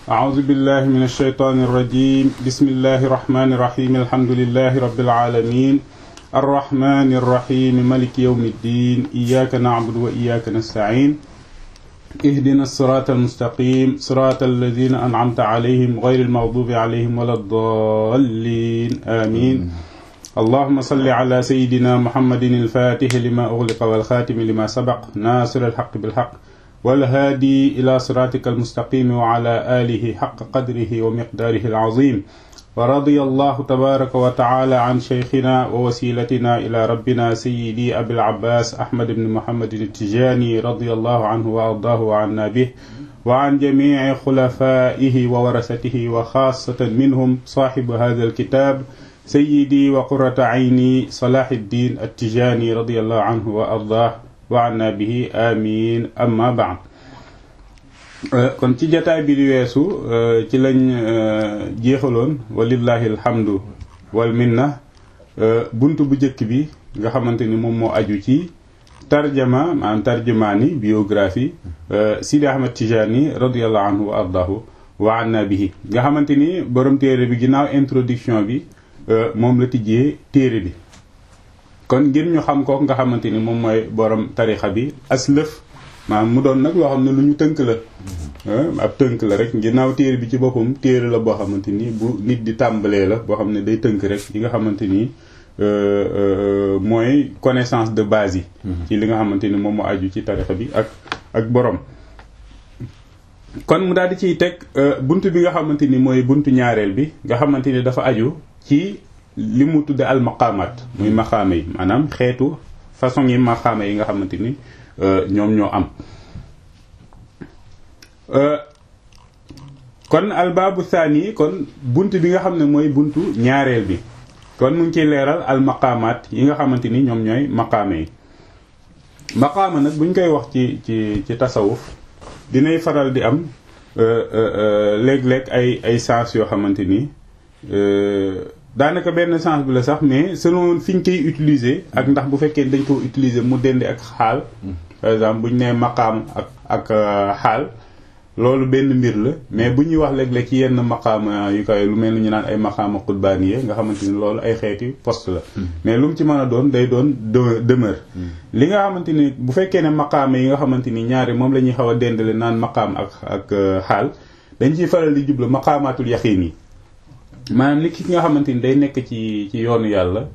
أعوذ بالله من الشيطان الرجيم بسم الله الرحمن الرحيم الحمد لله رب العالمين الرحمن الرحيم ملك يوم الدين إياك نعبد وإياك نستعين اهدنا الصراط المستقيم صراط الذين أنعمت عليهم غير المغضوب عليهم ولا الضالين آمين اللهم صل على سيدنا محمد الفاتح لما أغلق والخاتم لما سبق ناصر الحق بالحق والهادي إلى صراطك المستقيم وعلى آله حق قدره ومقداره العظيم ورضي الله تبارك وتعالى عن شيخنا ووسيلتنا إلى ربنا سيدي أبي العباس أحمد بن محمد التجاني رضي الله عنه وأرضاه وعنا به وعن جميع خلفائه وورثته وخاصة منهم صاحب هذا الكتاب سيدي وقرة عيني صلاح الدين التجاني رضي الله عنه وأرضاه وعنا به آمين أما بعد kon ci jataay bi di weesu ci lañ jeexaloon walillahi alhamdu wal minna bunt bu njëkk bi nga xamante ni moom moo aju ci tarjama maanaam tarjumaani biographie Sidi Ahmad Tijani radiallahu anhu wa ardahu wa anna bihi nga xamante ni borom téere bi ginnaaw introduction bi moom la tijjee téere bi kon ngir ñu xam ko nga xamante ni moom mooy borom tarixa bi aslëf maanaam mu doon nag loo xam ne lu ñu tënk la ab tënk la rek ginnaaw téere bi ci boppam téere la boo xamante ni bu nit di tàmbalee la boo xam ne day tënk rek yi nga xamante ni mooy connaissance de base yi ci li nga xamante ni moom moo aju ci tarixa bi ak ak borom kon mu daal di ciy teg bunt bi nga xamante ni mooy buntu ñaareel bi nga xamante ni dafa aju ci li mu tudde al maqaamaat muy maqaama yi maanaam xeetu façon yi maqaama yi nga xamante ni ñoom ñoo am kon albaabu thani kon bunt bi nga xam ne mooy buntu ñaareel bi kon mu ngi ciy leeral al maqaamaat yi nga xamante ni ñoom ñooy maqaama yi maqaama nag buñ koy wax ci ci ci tasawuf dinay faral di am léeg-léeg ay ay sens yoo xamante ni daanaka benn sens bi la sax mais selon fi ñu koy utiliser ak ndax bu fekkee dañ ko utiliser mu dende ak xaal par exemple bu ñu nee maqaam ak ak xaal loolu benn mbir la mais bu ñuy wax léeg-léeg ci yenn maqaama yu koy lu mel ni ñu naan ay maqaama xutbaaniye nga xamante ni loolu ay xeeti poste la mais lu mu ci mën a doon day doon demeure li nga xamante ni bu fekkee ne maqaama yi nga xamante ni ñaari moom la ñuy xaw a dendale naan maqaam ak ak xaal dañ ciy faral di jublu maqaamaatul yaqiin yi maanaam li ki nga xamante ni day nekk ci ci yoonu yàlla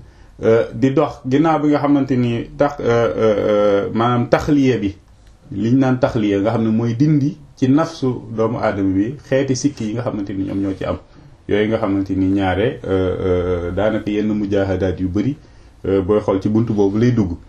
di dox ginnaaw bi nga xamante ni tax maanaam taxliya bi liñ naan taxliya nga xam ne mooy dindi ci nafsu doomu aadama bi xeeti sikki yi nga xamante ni ñoom ñoo ci am yooyu nga xamante ni ñaare daanaka yenn mujaahadaat yu bëri booy xool ci bunt boobu lay dugg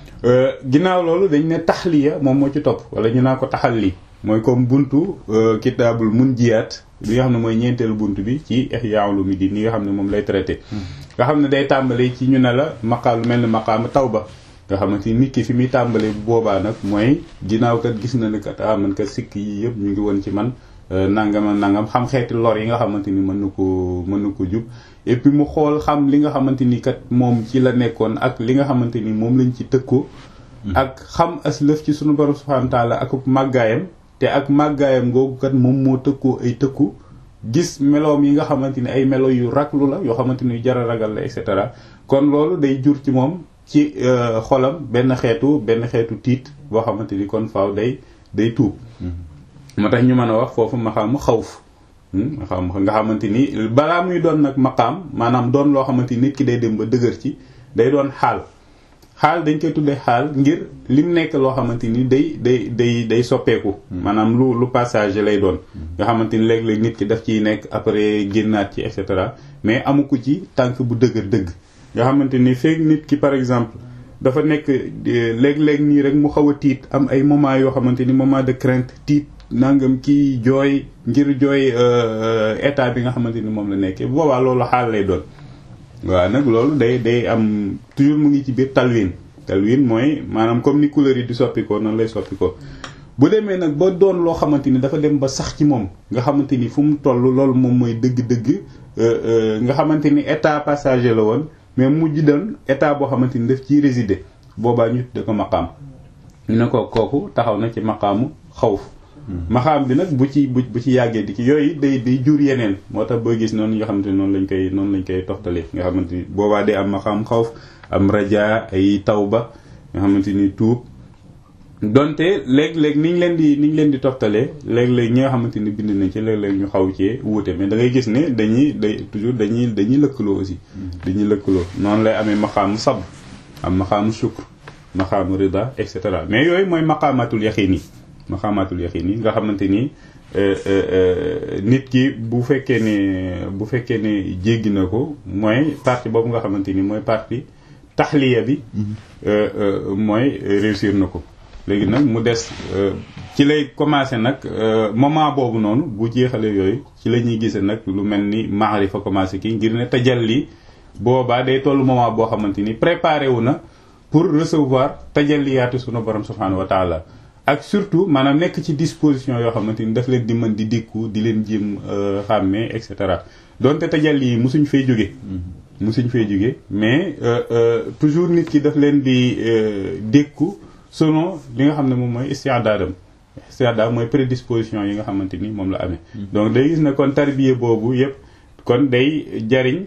ginnaaw loolu dañ ne taxliya moom moo ci topp wala ñu naa ko taxalli mooy comme buntu kitaabul munjiyaat li nga xam ne mooy ñeenteelu bunt bi ci Ihya Ulumuddin ni nga xam ne moom lay traité nga xam ne day tàmbale ci ñu ne la maqaam lu mel ne maqaama tawba nga xamante ni nit ki fi muy tàmbalee bu boobaa nag mooy ginnaaw kat gis na ne kat ah man kat sikk yi yëpp ñu ngi woon ci man nangam nangam xam xeeti lor yi nga xamante ni mën na ko mën na ko jub et puis mu xool xam li nga xamante ni kat moom ci la nekkoon ak li nga xamante ni moom lañ ci tëkkoo ak xam aslëf ci sunu borom subhanahu wa taala ak màggaayam te ak màggaayam googu kat moom moo tëkkoo ay tëkku gis meloom yi nga xamante ni ay melo yu raglu la yoo xamante ni jar a ragal la et cetera kon loolu day jur ci moom ci xolam benn xeetu benn xeetu tiit boo xamante ni kon faaw day day tuub moo tax ñu mën a wax foofu maqaamu xawf xam nga xamante ni balaa muy doon nag maqaam maanaam doon loo xamante ni nit ki day dem ba dëgër ci day doon xaal xaal dañ koy tuddee xaal ngir lim nekk loo xamante ni day day day day soppeeku maanaam lu lu passage lay doon nga xamante ni léeg-léeg nit ki daf ciy nekk après génnaat ci et cetera mais amu ko ci tànk bu dëgër dëgg nga xamante ni feeg nit ki par exemple dafa nekk léeg-léeg nii rek mu xaw a tiit am ay moment yoo xamante ni moment de crainte tiit nangam kii jooy ngir jooy état bi nga xamante ni moom la nekkee bu boobaa loolu xaal lay doon waaw nag loolu day day am toujours mu ngi ci biir talwin talwin mooy maanaam comme ni couleur yi di soppikoo noonu lay soppikoo bu demee nag ba doon loo xamante ni dafa dem ba sax ci moom nga xamante ni fu mu toll loolu moom mooy dëgg-dëgg nga xamante ni état passager la woon mais mujj doon état boo xamante ni daf ciy résider boobaa ñu tudde ko maqaam ñu ne ko kooku taxaw na ci maqaamu xawf maxaam bi nag bu ci bu bu ci yàggee di ci yooyu day day jur yeneen moo tax boo gis noonu nga xamante ni noonu lañ koy noonu lañ koy toxtalee nga xamante ni boobaa day am maxaam xawf am raja ay tawba nga xamante ni tuub donte léeg-léeg ni ñu leen di ni ñu leen di toftalee léeg-léeg ñi nga xamante ni bind nañ ci léeg-léeg ñu xaw cee wuute mais da ngay gis ne dañuy day toujours dañuy dañuy lëkkaloo aussi. dañuy lëkkaloo noonu lay amee maqaamu sabr am maqaamu shukr maqaamu rida et cetera mais yooyu mooy maqaamatul yaqiin yi maqaamatul yaqiin yi nga xamante ni nit ki bu fekkee ne bu fekkee ne jéggi na ko mooy partie boobu nga xamante ni mooy partie taxliya bi. mooy réussir na ko. léegi nag mu des ci lay commencé nag moment boobu noonu bu jeexalee yooyu ci la ñuy gisee nag lu mel ni maarifa commencé kii ngir ne tajalli boobaa day toll moment boo xamante ni préparé wu na pour recevoir tajalliyaatu sunu borom subhanahu wa taala ak surtout maanaam nekk ci disposition yoo xamante ni daf leen di mën di dikku di leen jéem xàmmee et cetera donte tajalli yi musuñ fay jóge musuñ fay jóge mais toujours nit ki daf leen di dékku selon li nga xam ne moom mooy istiadaadam istiadaad mooy prédisposition yi nga xamante ni moom la amee donc day gis ne kon tarbiye boobu yëpp kon day jariñ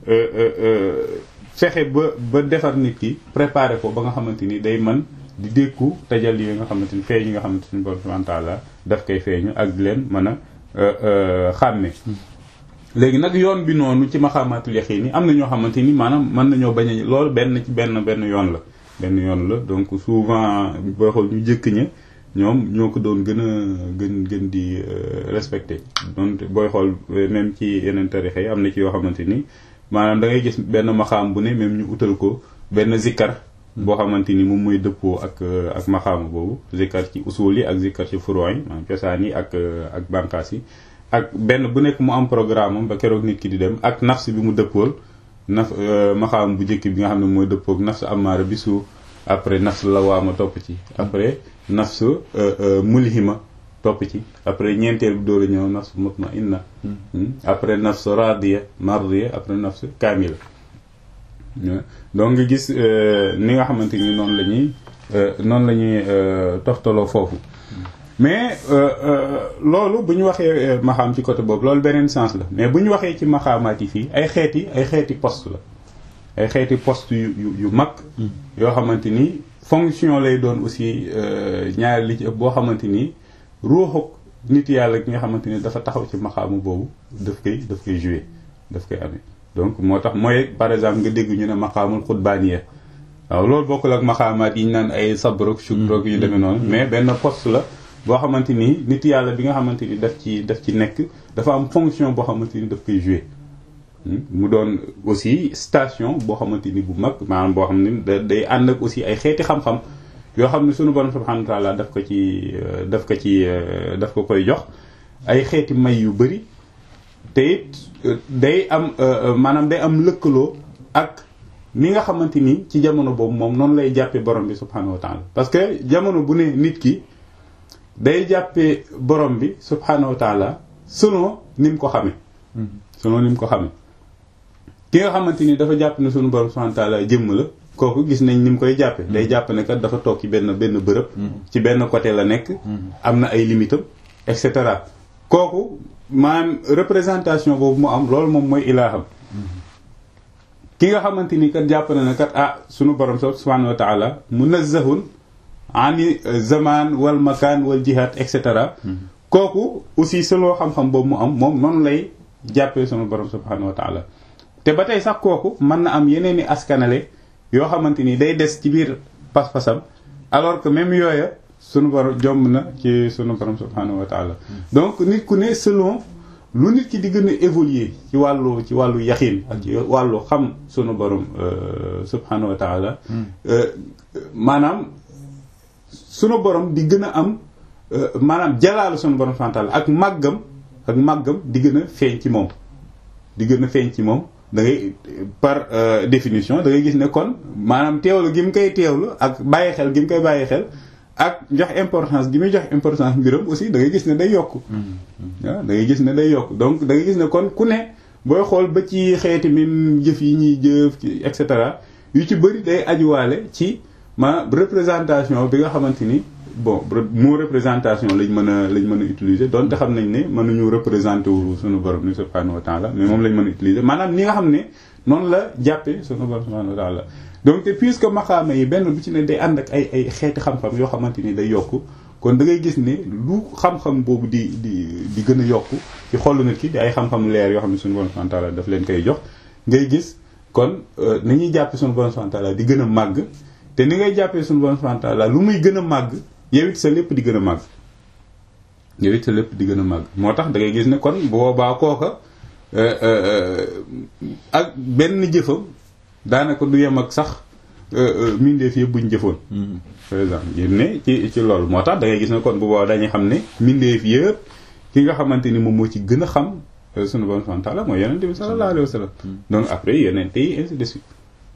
fexe ba ba defar nit ki préparer ko ba nga xamante ni day mën di dékku tajal yi nga xamante ni feeñ yi nga xamante ni borom subhanahu wa taala daf koy feeñu ak di leen mën a xàmme léegi nag yoon bi noonu ci maxamatul yaqiin yi am na ñoo xamante ni maanaam mën nañoo bañ a loolu benn ci benn benn yoon la benn yoon la donc souvent booy xool ñu jëkk ña ñoom ñoo ko doon gën a gën gën di respecté donc booy xool même ci yeneen tarixa yi am na ci yoo xamante ni maanaam da ngay gis benn maxaam bu ne même ñu utal ko benn zikkar boo xamante ni moom mooy dëppoo ak ak maxaama boobu zikkar ci usul yi ak zikkar ci furon yi maanaam cosaan yi ak ak bànqaas yi ak benn bu nekk mu am programme am ba keroog nit ki di dem ak nafs bi mu dëppool naf maxaam bu njëkk bi nga xam ne mooy dëppoog nafs amaara bi suuf après nafs lawaama topp ci après nafs mulhima topp ci après ñeenteel bi door a ñëw nafs mutmainna après nafs radiya mardiya après nafs kaamila donc nga gis ni nga xamante ni noonu la ñuy noonu la ñuy toftaloo foofu mais loolu bu ñu waxee maxaam ci côté boobu loolu beneen sens la mais bu ñu waxee ci maxaamaat yi fii ay xeeti ay xeeti poste la ay xeeti poste yu yu yu mag yoo xamante ni fonction lay doon aussi ñaari li ci ëpp boo xamante ni ruuxu nit yàlla ki nga xamante ni dafa taxaw ci maxaamu boobu daf koy daf koy jouer daf koy amee donc moo tax mooy par exemple nga dégg ñu ne maxaamul xutbaaniya waaw loolu bokkul ak maxaamaat yi ñu naan ay sabrok shukrok yu demee noonu mais benn poste la boo xamante ni nit yàlla bi nga xamante ni daf ci daf ci nekk dafa am fonction boo xamante ni daf koy jouer mu doon aussi station boo xamante ni bu mag maanaam boo xam ne day ànd ak aussi ay xeeti xam-xam yoo xam ne sunu borom subhanahu wa taala daf ko ci daf ko ci daf ko koy jox ay xeeti may yu bëri te it day am maanaam day am lëkkaloo ak ni nga xamante ni ci jamono boobu moom noonu lay jàppee borom bi subhanahu wa taala parce que jamono bu ne nit ki day jàppee borom bi subhanahu wa taala selon ni mu ko xamee selon ni mu ko xamee ki nga xamante ni dafa jàpp ne sunu borom subhanahu wa taala jëmm la kooku gis nañ ni mu koy jàppe day jàpp ne kat dafa toog ci benn benn bërëb ci benn côté la nekk am na ay limitam et cetera kooku maanaam représentation boobu mu am loolu moom mooy ilaaham ki nga xamante ni kat jàpp na ne kat ah sunu borom subhanahu wa taala munazzahun ani zaman wal makaan wal jihad et cetera kooku aussi selon xam-xam boobu mu am moom noonu lay jàppee sunu borom subhanahu wa taala te ba tey sax kooku mën na am yeneen i askanale yoo xamante ni day des ci biir pas-pasam alors que même yooya sunu borom jomb na ci sunu borom subhanahu wa taala donc nit ku ne selon lu nit ki di gën a évoluer ci wàllu ci wàllu yaxin ak ci wàllu xam sunu borom subhanahu wa taala maanaam sunu borom di gën a am maanaam jalaalu sunu borom subhanahu wa taala ak màggam ak màggam di gën a feeñ ci moom di gën a feeñ ci moom da ngay par définition da ngay gis ne kon maanaam teewlu gi mu koy teewlu ak bàyyi xel gi mu koy bàyyi xel ak jox importance gi muy jox importance mbiram aussi da ngay gis ne day yokk waaw da ngay gis ne day yokk donc da ngay gis ne kon ku ne booy xool ba ci xeeti min jëf yi ñuy jëf ci et cetera yu ci bëri day ajuwaale ci ma représentation bi nga xamante ni bon mot représentation lañ mën a lañ mën a utiliser donte xam nañ ne mënuñu représenter wu suñu borom ni subhanahu wa taala mais moom lañ mën a utiliser maanaam ni nga xam ne noonu la jàppee suñu borom subhanahu wa taala donc te puisque maxaama yi benn bu ci ne day ànd ak ay ay xeeti xam-xam yoo xamante ni day yokku kon da ngay gis ne lu xam-xam boobu di di di gën a yokku ci xolu nit ki di ay xam-xam leer yoo xam ne suñu borom subhanahu wa taala daf leen koy jox ngay gis kon nañuy jàppe suñu borom subhanahu wa taala di gën a màgg te ni ngay jàppee suñu borom subhanahu wa taala lu muy gën a màgg yow it sa lépp di gën a màgg yow it sa lépp di gën a màgg moo tax da ngay gis ne kon bu boobaa kooka ak benn jëfam daanaka du yem ak sax mindeef yëpp buñ jëfoon par exemple yéen ne ci ci loolu moo tax da ngay gis ne kon bu boobaa dañuy xam ne mindeef yëpp ki nga xamante ni moom moo ci gën a xam sunu borom subhanahu wa taala mooy yonente bi sallallahu alayhi wa sallam donc après yonente yi ainsi de suite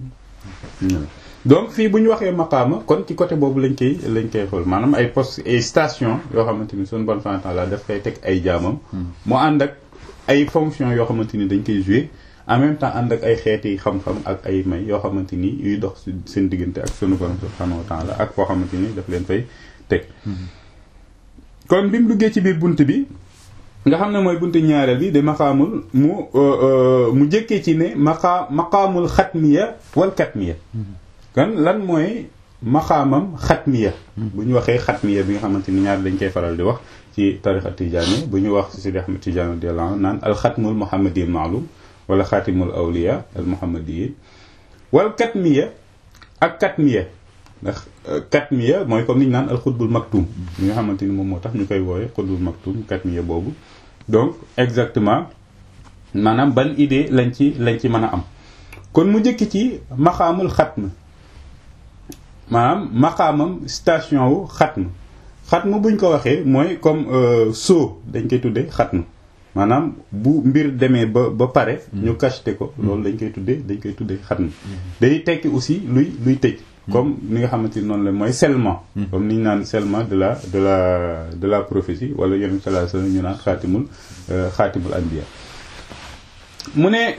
donc fii bu ñu waxee maqaama kon ci côté boobu lañ koy lañ koy xool maanaam ay poste ay station yoo xamante ni sunu borom subhanahu wa taala daf koy teg ay jaamam mu ànd ak ay fonction yoo xamante ni dañ koy jouer en même temps ànd ak ay xeeti xam-xam ak ay may yoo xamante ni yuy dox seen diggante ak sunu borom subhanahu wa taala ak foo xamante ni daf leen fay teg kon bi mu duggee ci biir bunt bi nga xam ne mooy buntu ñaareel bi de maqaamul mu mu jëkkee ci ne maqa maqaamul xatmiya wal katmiya kon lan mooy maqaamam xatmiya bu ñu waxee xatmiya bi nga xamante ni ñaar dañ koy faral di wax ci tarixa tijaani bu ñu wax ci Sidi Ahmad Tijaani radiyallahu anhu naan alxatmul muhammadiyin maalum wala xaatimul awliya al muhammadiyin wal katmiya ak katmiya ndax katmiya mooy comme ni ñu naan alxutbul maktum li nga xamante ni moom moo tax ñu koy wooye xutbul maktum katmiya boobu donc exactement maanaam ban idée lañ ci lañ ci mën a am kon mu jëkk ci maxaamul xatm maanaam maxaamam station wu xatm xatm buñ ko waxee mooy comme soo dañ koy tuddee xatm maanaam bu mbir demee ba ba pare ñu cacheté ko loolu dañ koy tuddee dañ koy tuddee xatm day tekki aussi luy luy tëj comme ni nga xamante ni noonu la mooy scellement comme ni ñu naan scellement de la de la de la prophétie wala yonent sallallahu alayhi wasallam ñu naan xaatimul xaatimul anbiya mu ne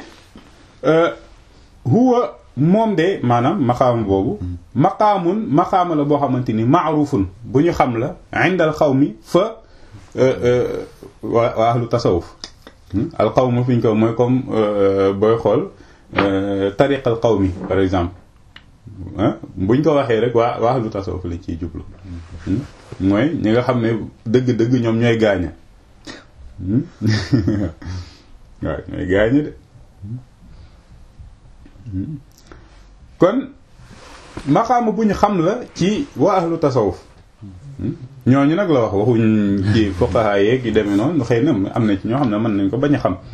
huwa moom de maanaam maqaama boobu maqaamun maqaama la boo xamante ni maarufun bu ñu xam la indal xawmi fa waa waa ahlu tasawuf al qawm fi ñu ko mooy comme booy xool tariq al qawmi par exemple buñ ko waxee rek waa waa lu tasawuf lañ ciy jublu mooy ñi nga xam ne dëgg-dëgg ñoom ñooy gaaña waaw ñooy gaaña de kon maqaama bu ñu xam la ci waa ahlu tasawuf ñooñu nag la wax waxuñ ci fuqaha yeeg yu demee noonu xëy na am na ci ñoo xam ne mën nañ ko bañ a xam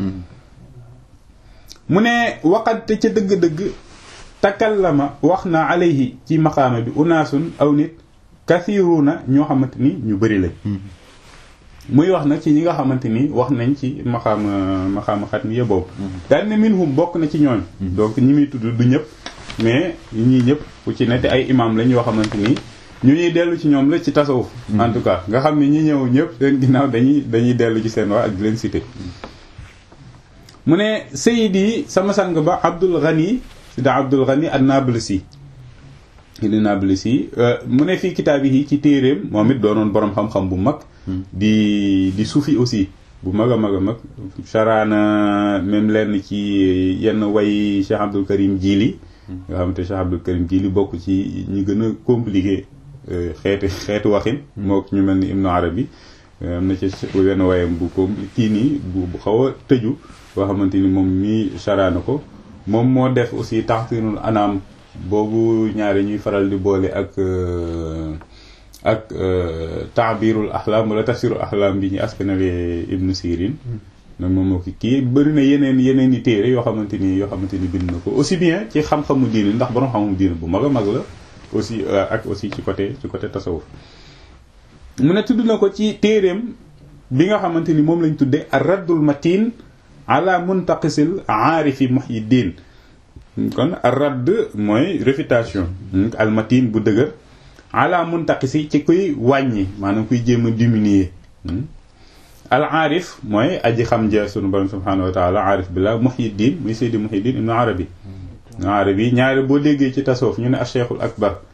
mu ne waxante ca dëgg-dëgg takallama wax na alayhi ci maqaama bi unaasun aw nit kathiruuna ñoo xamante ni ñu bëri lañ muy wax nag ci ñi nga xamante ni wax nañ ci maqaama maqaama xatmiya boobu daal ne minhum bokk na ci ñooñ donc ñi muy tudd du ñëpp mais ñii ñëpp ku ci ne te ay imam lañ yoo xamante ni ñu ñuy dellu ci ñoom la ci tasawuf en tout cas nga xam ne ñi ñëw ñëpp seen ginnaaw dañuy dañuy dellu ci seen wax ak di leen cité mu ne sayid yi sama sang ba Abdul Ghani sida Abdul Ghani an-Nablisi di Nablisi mu ne fii kitaab yi ci téeréem moom it doonoon boroom xam-xam bu mag di di suufi aussi bu mag a mag a mag charaana même lenn ci yenn way Cheikh Abdul Karim Jili nga xamante Cheikh Abdul Karim Jili bokk ci ñi gën a compliqué xeeti xeetu waxin moo ñu mel ni Ibnu Arabi am na ci wenn wayam bu ko kii nii bu bu xaw a tëju boo xamante ni moom mii charaana ko moom moo def aussi taxsinul anam boobu ñaari ñuy faral di boole ak ak taabirul ahlam wala tafsirul ahlam bi ñu askanale ibnu sirin noonu moom moo ko kii bëri na yeneen yeneen i téere yoo xamante ni yoo xamante ni bind na ko aussi bien ci xam-xamu diine ndax borom xam-xamu diine bu mag a mag la aussi ak aussi ci côté ci côté tasawuf mu ne tudd na ko ci téereem bi nga xamante ni moom lañ tuddee ar raddul matin ala muntaqisil aarifi muhyiddin kon ar radd mooy réfutation al matin bu dëgër ala muntaqisi ci kuy wàññi maanaam kuy jéem a diminuer al aarif mooy aji xam ja sunu borom subhanahu wa taala aarif billah muhyiddin muy seydi muhyiddin ibnu arabi ibnu arabi ñaari boo déggee ci tasawuf ñu ne al cheikhul akbar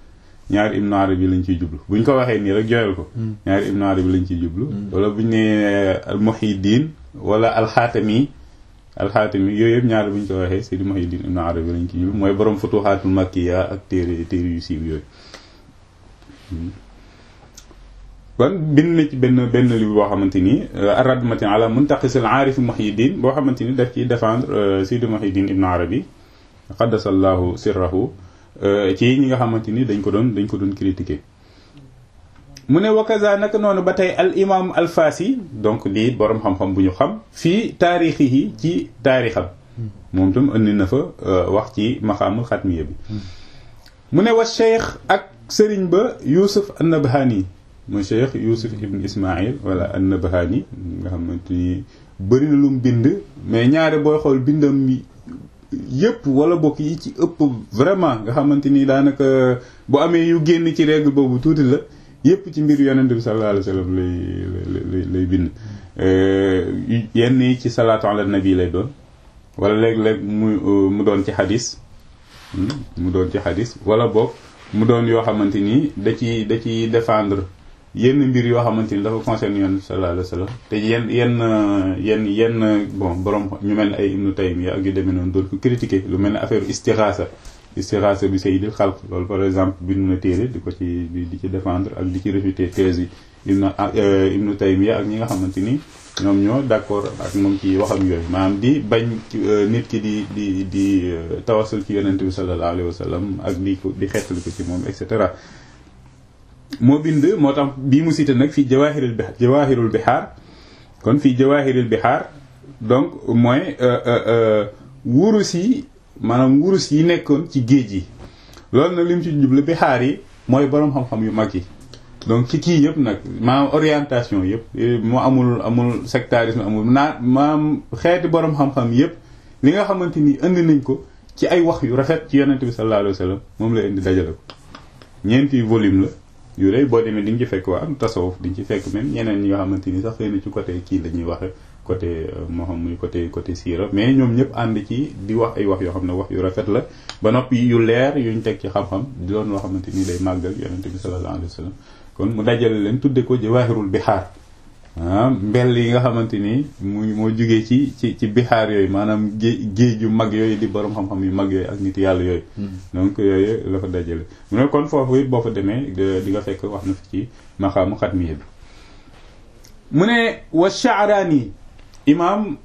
ñaari ibnu arabi lañ ciy jublu buñ ko waxee nii rek joyal ko ñaari ibnu arabi lañ ciy jublu wala buñ ne al muhiddin wala alxaatami alxaatami yooyu yëpp ñaari buñ ko waxee sidi muhiddin ibnu arabi lañ ciy jublu mooy borom futuxaatul makkiya ak téere téere yu siiw yooyu kon bind na ci benn benn livre boo xamante ni ar-radmatin ala muntaqisil aarif muhiddin boo xamante ni daf ciy défendre sidi muhiddin ibnu arabi qaddasallahu sirrahu ci ñi nga xamante ni dañ ko doon dañ ko doon critiquer mu ne wakaza naka noonu ba tey al imam al fasi donc di borom xam-xam bu ñu xam fii taarixi yi ci taarixam moom tam indi na fa wax ci maqaamul xatmiya bi mu ne wa cheikh ak sëriñ ba yusuf an-nabhani mu cheikh yusuf ibn ismail wala an-nabhani nga xamante ni bëri na lu mu bind mais ñaare booy xool bindam yëpp wala bokk yi ci ëpp vraiment nga xamante ni daanaka bu amee yu génn ci règle boobu tuuti la yëpp ci mbir yonent bi sallallahu alayhi wa sallam lay lay lay bind yenn yi ci salaatu ala nabi lay doon wala léeg-léeg mu mu doon ci xadis mu doon ci xadis wala boog mu doon yoo xamante ni da ci da ci défendre yenn mbir yoo xamante ni dafa concerne yoon sallallahu alayhi wa sallam te yenn yenn yenn yenn bon borom ñu mel ne ay ibnu taymiya ak yu demee noonu doon ko critiquer lu mel ne affaire istixaasa istixaasa bi sayyidil xalq loolu par exemple bind na téere di ko ci di ci défendre ak di ci réfuter thèse yi ibnu ibnu taymiya ak ñi nga xamante ni ñoom ñoo d'accord ak moom ci waxam yooyu maanaam di bañ nit ki di di di tawasul ci yonente bi sallallahu alayhi wa sallam ak di ko di xettali ko ci moom et cetera moo bind moo tax bii mu cité nag fii jawahirul bihar jawahirul bihar kon fii jawahirul bihar donc mooy wurus yi maanaam wurus yi nekkoon ci géej yi loolu nag li mu ci jublu bihar yi mooy boroom xam-xam yu mag yi donc ci kii yëpp nag maanaam orientation yëpp mu amul amul sectarisme amul naa maanaam xeeti boroom xam-xam yëpp li nga xamante ni indi nañ ko ci ay wax yu rafet ci yonente bi sallallahu alayhi wa sallam moom la indi dajale ko ñeenti volume la yu rëy boo demee di nga ci fekk waa am tasawuf di nga ci fekk même ñeneen ñi nga xamante ni sax xëy na ci côté kii la ñuy waxe côté moo xam muy côté côté siira mais ñoom ñëpp ànd ci di wax ay wax yoo xam ne wax yu rafet la ba noppi yu leer yuñ teg ci xam-xam di doon loo xamante ni day màggal yonente bi sallallahu alayhi wa sallam kon mu dajale leen tudde ko jawaahirul bixaar ah mbell yi nga xamante ni mu moo jugee ci ci ci bixaar yooyu maanaam géej géej yu mag yooyu di borom xam-xam yu mag yooyu ak nit yàlla yooyu donc yooyu la fa dajale mu ne kon foofu it boo fa demee di nga fekk wax na fi ci maqaamu xatmiya bi mu ne wa Sha'rani imam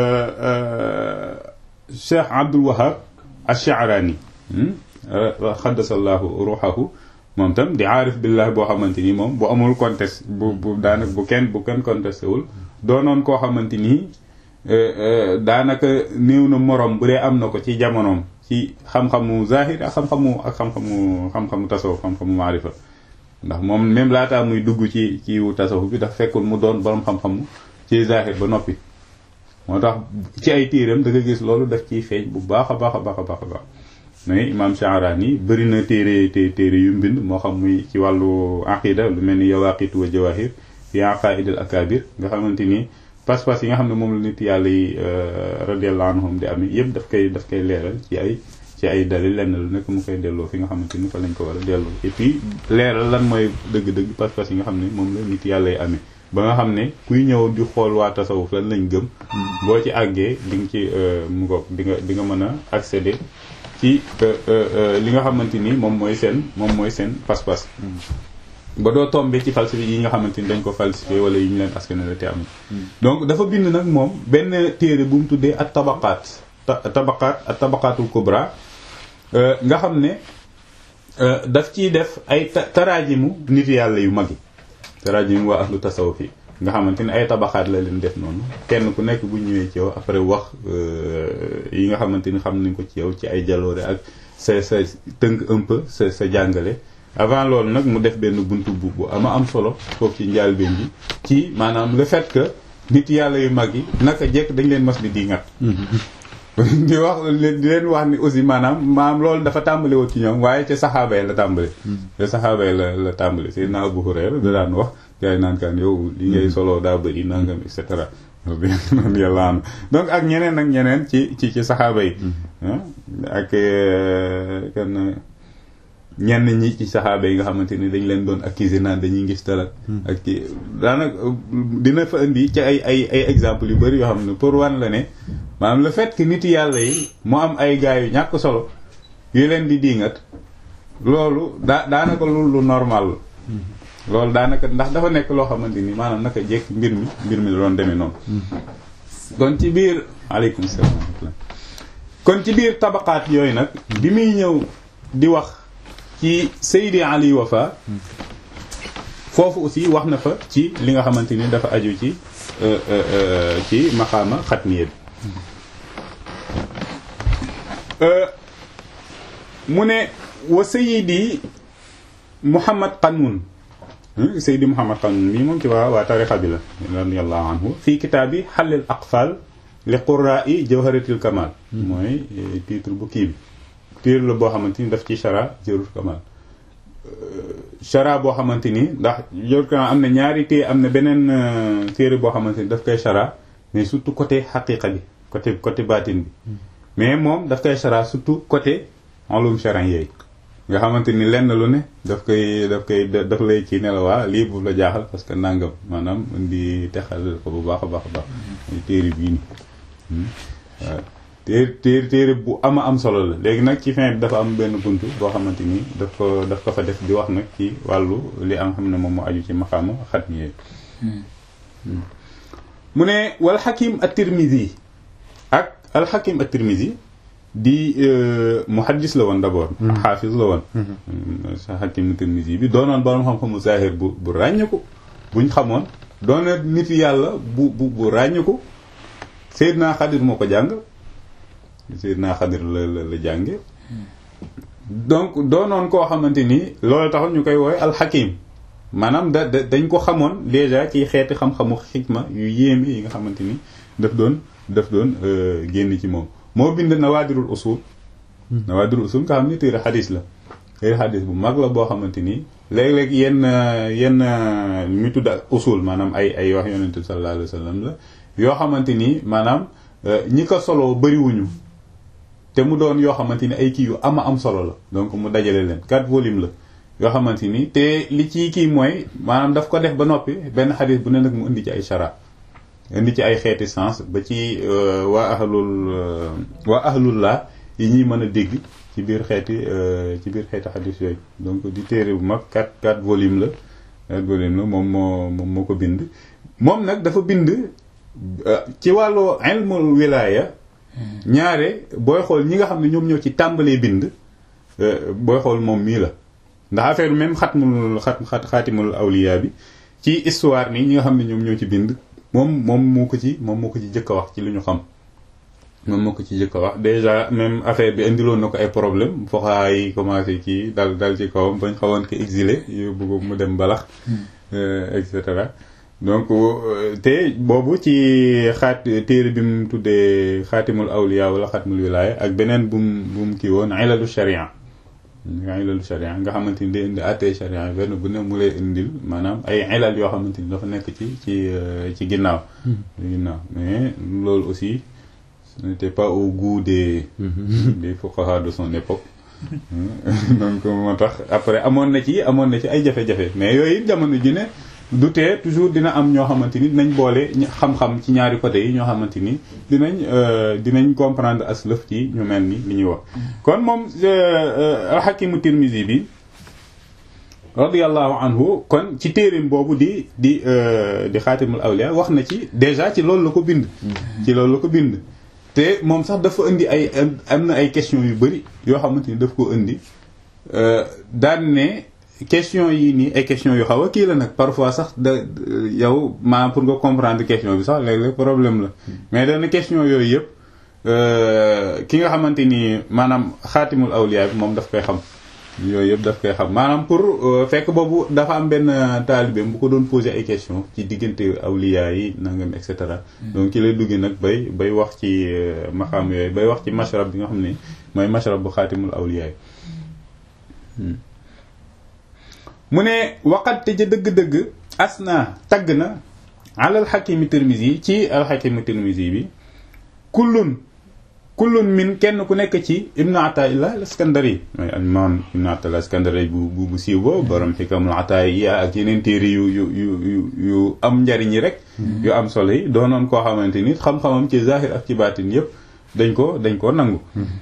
Cheikh Abdul Wahab ash-Sha'rani xaddasallahu ruuxahu moom tam di aarif billah boo xamante ni moom bu amul conteste bu bu daanaka bu kenn bu kenn contesté wul doonoon koo xamante ni daanaka néew na morom bu dee am na ko ci jamonoom ci xam-xamu zahir ak xam-xamu ak xam-xamu xam-xamu tasawuf xam-xamu maarifa ndax moom même laataa muy dugg ci ci tasawuf bi dafa fekkul mu doon borom xam-xamu ci zahir ba noppi moo tax ci ay téeram da nga gis loolu daf ciy feeñ bu baax a baax a baax a baax a baax mais imam Sha'rani bëri na téere té téere yu mbind moo xam muy ci wàllu aqida lu mel ni yawaqit wa jawahir fi aqaid al akabir nga xamante ni pas-pas yi nga xam ne moom la nit yàlla yi radiyallahu anhum di amee yëpp daf koy daf koy leeral ci ay ci ay dalil lenn lu nekk mu koy delloo fi nga xamante ni fa lañ ko war a delloo et puis leeral lan mooy dëgg-dëgg pas-pas yi nga xam ne moom la nit yàlla yi amee ba nga xam ne kuy ñëw di xool waa tasawuf lan lañ gëm boo ci àggee di nga ci mu ngoog di nga di nga mën a accéder ci li nga xamante ni moom mooy seen moom mooy seen pas-pas ba doo tombé ci falsifié yi nga xamante ni dañ ko falsifié wala yi ñu leen askanale te am donc dafa bind nag moom benn téere bu mu tuddee at tabaqaat tabaqaat at tabaqaatul kubra nga xam ne daf ciy def ay taraajimu nit yàlla yu mag yi taraajimu waa ahlu tasawuf yi nga xamante ni ay tabaxaat la leen def noonu kenn ku nekk bu ñëwee ci yow après wax yi nga xamante ni xam nañ ko ci yow ci ay jaloore ak sa sa tënk un peu sa sa jàngale avant loolu nag mu def benn buntu bu bu ama am solo foofu ci njaalbeen bi ci maanaam le fait que nit yàlla yu mag yi naka jekk dañ leen mas di di ngat di wax di leen wax ni aussi maanaam maanaam loolu dafa tàmbale woon ci ñoom waaye ca saxaaba yi la tàmbale ca saxaaba yi la la tàmbale Seydina Abu Hurayra da daan wax gars yi naan kaan yow li ngay solo daa bëri nangam et cetera yàlla am donc ak ñeneen ak ñeneen ci ci ci saxaaba yi ak kan ñenn ñi ci saxaaba yi nga xamante ni dañ leen doon accuser naan dañuy gis talak ak ci daanaka dina fa indi ci ay ay ay exemple yu bari yoo xam ne pour wan la ne maanaam le fait que nit yàlla yi mu am ay gars yu ñàkk solo yu leen di diingat loolu daa daanaka lu lu normal la loolu daanaka ndax dafa nekk loo xamante ni maanaam naka jekk mbir mi mbir mi la doon demee noonu kon ci biir aleykum salaam kon ci biir tabaqaat yooyu nag bi muy ñëw di wax ci Seydi Ali Wafa foofu aussi wax na fa ci li nga xamante ni dafa aju ci ci maqaama xatmiya bi mu ne wa Seydi Muhammad Qanmun Seydi Muhammad Qanmun mii moom ci waa waa tarixa bi la radiyallahu anhu fii kitaabi xallil aqfal li qurra'i jawharatil kamal mooy titre bu kii bi titre la boo xamante ni daf ci chara jawharatul kamal chara boo xamante ni ndax jawharatul kamal am na ñaari téere am na beneen téere boo xamante ni daf koy chara mais surtout côté xaqiqa bi côté côté baatin bi mais moom daf koy chara surtout côté ulum charan yooyu nga xamante ni lenn lu ne daf koy daf koy daf lay ci ne la waa lii bu la jaaxal parce que nangam maanaam indi texal ko bu baax a baax a baax téere bii nii waaw téere téere téere bu ama am solo la léegi nag ci fin bi dafa am benn buntu boo xamante ni daf ko daf ko fa def di wax nag ci wàllu li am xam ne moom moo aju ci maxaama xat mi mu ne wal xakim at-Tirmidhi ak al xakim at-Tirmidhi di muhaddis la woon d'abord xaafis la woon sa xakim Tirmidhi bi doonoon borom xam-xamu zahir bu bu ràññeeku buñ xamoon doona nit yàlla bu bu bu ràññeeku Seydina Xadir moo ko jàng Seydina Xadir la la la jànge donc doonoon koo xamante ni loolu taxoon ñu koy woowe alxakim maanaam da da dañ ko xamoon déjà ci xeeti xam-xamu xikma yu yéeme yi nga xamante ni daf doon daf doon génn ci moom moo bind nawaadirul usul nawaadirul usul nga xam ni téere xadis la téere xadis bu mag la boo xamante ni léeg-léeg yenn yenn mi tudd usul maanaam ay ay wax yonente bi sallallahu alayhi wa sallam la yoo xamante ni maanaam ñi ko solo bëriwuñu te mu doon yoo xamante ni ay kii yu ama am solo la donc mu dajale leen quatre volumes la yoo xamante ni te li ci kii mooy maanaam daf ko def ba noppi benn xadis bu ne nag mu indi ci ay chara indi ci ay xeeti sens ba ci waa ahlul waa ahlullah yi ñuy mën a dégg ci biir xeeti ci biir xeeti xadis yooyu donc di téere bu mag quatre quatre volumes la quatre volumes la moom moo moom moo ko bind moom nag dafa bind ci wàllu ilmul wilaya ñaare booy xool ñi nga xam ne ñoom ñoo ci tàmbalee bind booy xool moom mii la ndax affaire même xatmul xat xat xaatimul awliya bi ci histoire nii ñi nga xam ne ñoom ñoo ci bind moom moom moo ko ci moom moo ko ci jëkk a wax ci li ñu xam moom moo ko ci jëkk a wax déjà même affaire bi indiloon na ko ay problème foxaa yi commencé ci dal dal ci kawam bañ xawoon ko exilé yóbbu ko mu dem balax et cetera donc te boobu ci xaat téere bi mu tuddee xaatimul awliya wala xaatimul wilaya ak beneen bu mu bu mu kii woon ilalu sharia ilalu sharia nga xamante ni day indi àttee sharia benn bu ne mu lay indil maanaam ay ilal yoo xamante ni dafa nekk ci ci ci ginnaaw ci ginnaaw mais loolu aussi ce n'était pas au goût des des fuqaha de son époque donc moo tax après amoon na ci amoon na ci ay jafe-jafe mais yooyu jamono ji ne du tee toujours dina am ñoo xamante ni dinañ boole xam-xam ci ñaari côté yi ñoo xamante ni dinañ dinañ comprendre aslëf ci ñu mel ni li ñuy wax kon moom alxakimu tirmisi bi radiallahu anhu kon ci téerim boobu di di di xaatimul awliya wax na ci déjà ci loolu la ko bind ci loolu la ko bind te moom sax dafa indi ay am na ay questions yu bari yoo xamante ni daf ko indi daan ne question yi nii ay question yu xaw a kii la nag parfois sax da yow maa pour nga comprendre question bi sax léeg-léeg problème la mais dana question yooyu yëpp ki nga xamante ni maanaam xaatimul awliya bi moom daf koy xam yooyu yëpp daf koy xam maanaam pour fekk boobu dafa am benn taalibeem bu ko doon poser ay question ci diggante awliya yi nangam et cetera donc ci lay dugg nag bay bay wax ci maxaam yooyu bay wax ci mashrab bi nga xam ne mooy mashrab bu xaatimul awliya yi mu ne waqat te ja dëgg-dëgg asna tagg na alal xakimi tirmisi ci alxakimi tirmisi bi kullun kullun min kenn ku nekk ci ibnu ataillah al iskandari mooy imam ibnu ataillah al iskandari bu bu bu siiw boobu borom xikamul ataaya ak yeneen téere yu yu yu yu am njariñ yi rek yu am solo yi doonoon koo xamante ni xam-xamam ci zahir ak ci baatin yëpp dañ ko dañ ko nangu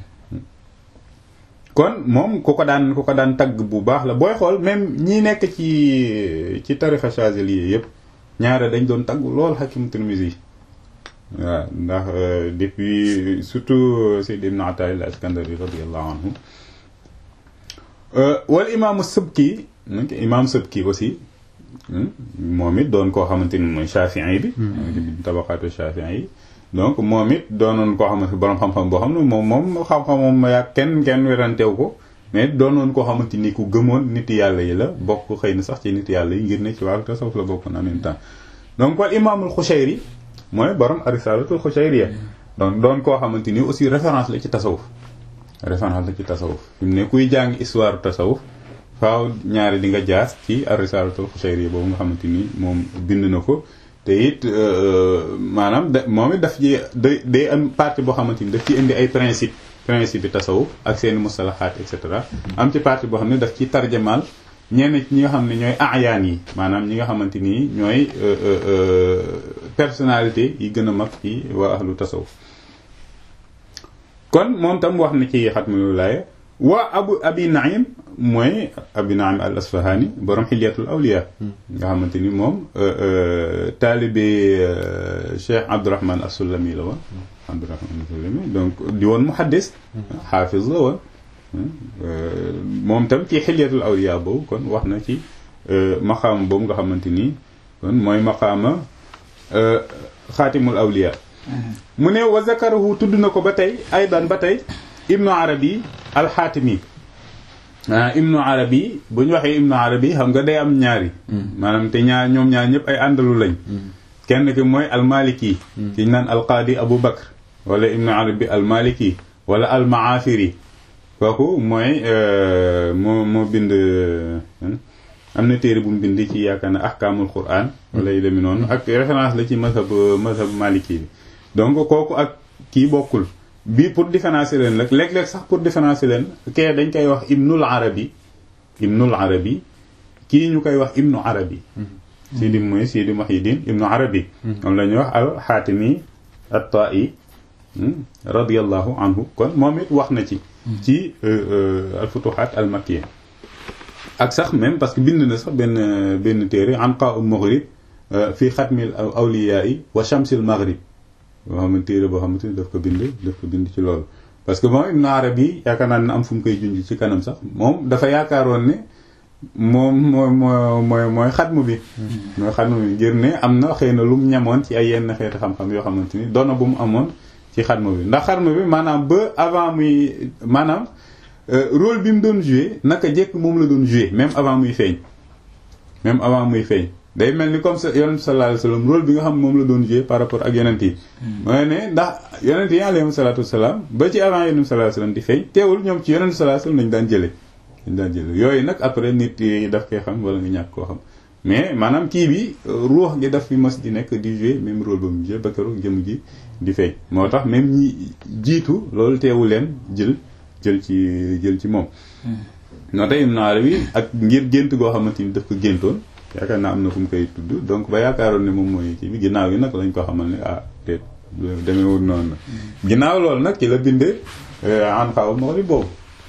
kon moom ku ko daan ku ko daan tagg bu baax la booy xool même ñi nekk ci ci tarixa Chazili yëpp ñaare dañ doon tagg lool Hakim Tirmizi waaw ndax depuis surtout Sayyid Ibn Ata'illah al-Iskandari radiyallahu anhu wal imaamu Subki imaam Subki aussi moom it doon koo xamante ni mooy Shafi'i bi tabaqaatu Shafi'i yi donc moom it doonoon koo xamante borom xam-xam boo xam ne moom moom xam-xamam ma yaa kenn kenn weranteew ko mais doonoon koo xamante ni ku gëmoon nit yàlla yi la bokk xëy na sax ci nit yàlla yi ngir ne ci wàllu tasawuf la bokkoon en même temps donc wal imaamul Xushayri mooy borom arisalatul Xushayriya donc doon koo xamante ni aussi référence la ci tasawuf référence la ci tasawuf fi mu ne kuy jàng histoire tasawuf faaw ñaari di nga jaas ci arisalatul Xushayriya boobu nga xamante ni moom bind na ko te it maanaam da moom it daf ci day day am partie boo xamante ni daf ci indi ay principe principe bi tasawuf ak seeni mustalahaat et cetera am ci partie boo xam ne daf ci tarjamaal ñenn ñi nga xam ne ñooy ayaan yi maanaam ñi nga xamante ni ñooy personnalité yi gën a mag ci waa ahlu tasawuf kon moom tam wax na ci xatmul wilaaya waa abu abi naim mooy abi naim al asfahani borom xilyatul awliya nga xamante ni moom taalibe cheikh abdourahman as-sulami la woon abdourahman as-sulami donc di woon muhaddis xaafis la woon moom tam ci xilyatul awliya boobu kon wax na ci maqaama boobu nga xamante ni kon mooy maqaama xaatimul awliya mu ne wa zakarahu tudd na ko ba tey aydan ba tey ibnu arabi alxaatimi ah ibnu arabi bu ñu waxee ibnu arabi xam nga day am ñaari maanaam te ñaar ñoom ñaar ñëpp ay àndalu lañ kenn ki mooy almaliki ki ñu naan alqaadi abu bakr wala ibnu arabi almaliki wala almaafiri kooku mooy moo moo bind am na téere bu mu bind ci yaakaar na ahkaamul quran wala yu demee noonu ak référence la ci mazhab mazhab maliki bi donc kooku ak kii bokkul bii pour différencier leen rek léeg-léeg sax pour différencier leen kee dañ koy wax ibnul arabi ibnul arabi kii ñu koy wax ibnu arabi sidi mooy sidi muhyiddin ibnu arabi moom la ñuy wax al xaatimi at-ta'i radiyallahu anhu kon moom it wax na ci ci al futuhat al makkiya ak sax même parce que bind na sax benn benn téere anqa ul maghrib fi xatmil awliya'i wa shamsil maghrib boo xam ne téere boo xamante ni daf ko bind daf ko bind ci loolu parce que moom Ibn Arabi yaakaar naa ne am fu mu koy junj ci kanam sax moom dafa yaakaaroon ne moom mooy mooy mooy xatmu bi mooy xatmu bi ngir ne am na xëy na lu mu ñamoon ci ay yenn xeeti xam-xam yoo xamante ni doona bu mu amoon ci xatmu bi ndax xatmu bi maanaam ba avant muy maanaam rôle bi mu doon joué naka jekk moom la doon joué même avant muy feeñ même avant muy feeñ day mel ni comme ça yonent sallallahu alayhi wasallam rôle bi nga xam moom la doon joué par rapport ak yonent yi mooy ne ndax yonent yi alayhi salatu wasalaam ba ci avant yonent sallallahu alayhi wasallam di feeñ teewul ñoom ci yonent sallallahu alayhi wasallam lañu daan jële dañ daan jële yooyu nag après nit yi daf koy xam wala nga ñàkk koo xam mais maanaam kii bi ruux gi daf fi mas di nekk di joué même rôle ba mu joué ba keroog jëm ji di feeñ moo tax même ñi jiitu loolu teewu leen jël jël ci jël ci moom noo tax Ibn Arabi ak ngir gént goo xamante ni daf ko géntoon yaakaar naa am na fu mu koy tudd donc ba yaakaaroon ne moom mooy kii bi ginnaaw gi nag lañ ko xamal ne ah te demeewul noonu la ginnaaw loolu nag ci la bindee an xaw maghrib boobu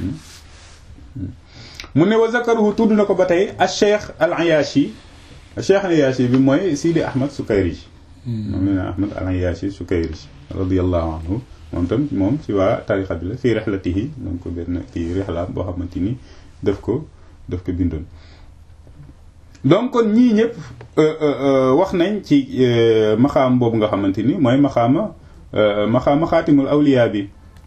mu ne wa zakaruhu tudd na ko ba tey al cheikh al ayashi al cheikh al ayashi bi mooy Sidi Ahmad Sukayrij moom la ne Ahmad al ayashi Sukayrij radiyallahu anhu moom tam moom ci waa tarixa bi la fii rexlatihi donc benn kii rexlaam boo xamante ni daf ko daf ko bindoon donc kon ñii ñëpp wax nañ ci maxaam boobu nga xamante ni mooy maxaama maxaama xaatimul awliya bi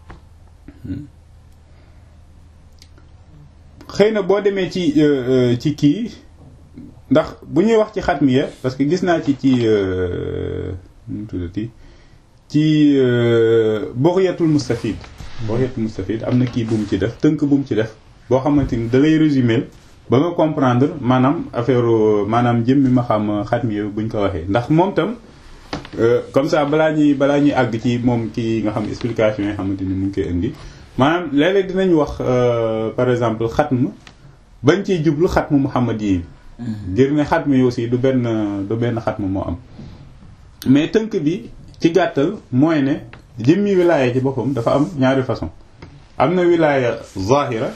xëy na boo demee ci ci kii ndax bu ñuy wax ci xatmiya parce que gis naa ci ci nu tuddati ci Bughyatul Mustafid Bughyatul Mustafid am na kii bu mu ci def tënk bu mu ci def boo xamante ni da lay résumer ba nga comprendre maanaam affaire maanaam jëmmi ma xam xatmiya buñ ko waxee ndax moom tam comme ça balaa ñuy balaa ñuy àgg ci moom ki nga xam explication yi xamante ni mu ngi koy indi maanaam léeg-léeg dinañ wax par exemple xatm bañ ciy jublu xatmu muhammad yi ngir ne xatm yi aussi du benn du benn xatm moo am mais tënk bi ci gàttal mooy ne jëmmi wilaaya ci boppam dafa am ñaari façon am na wilaaya zahira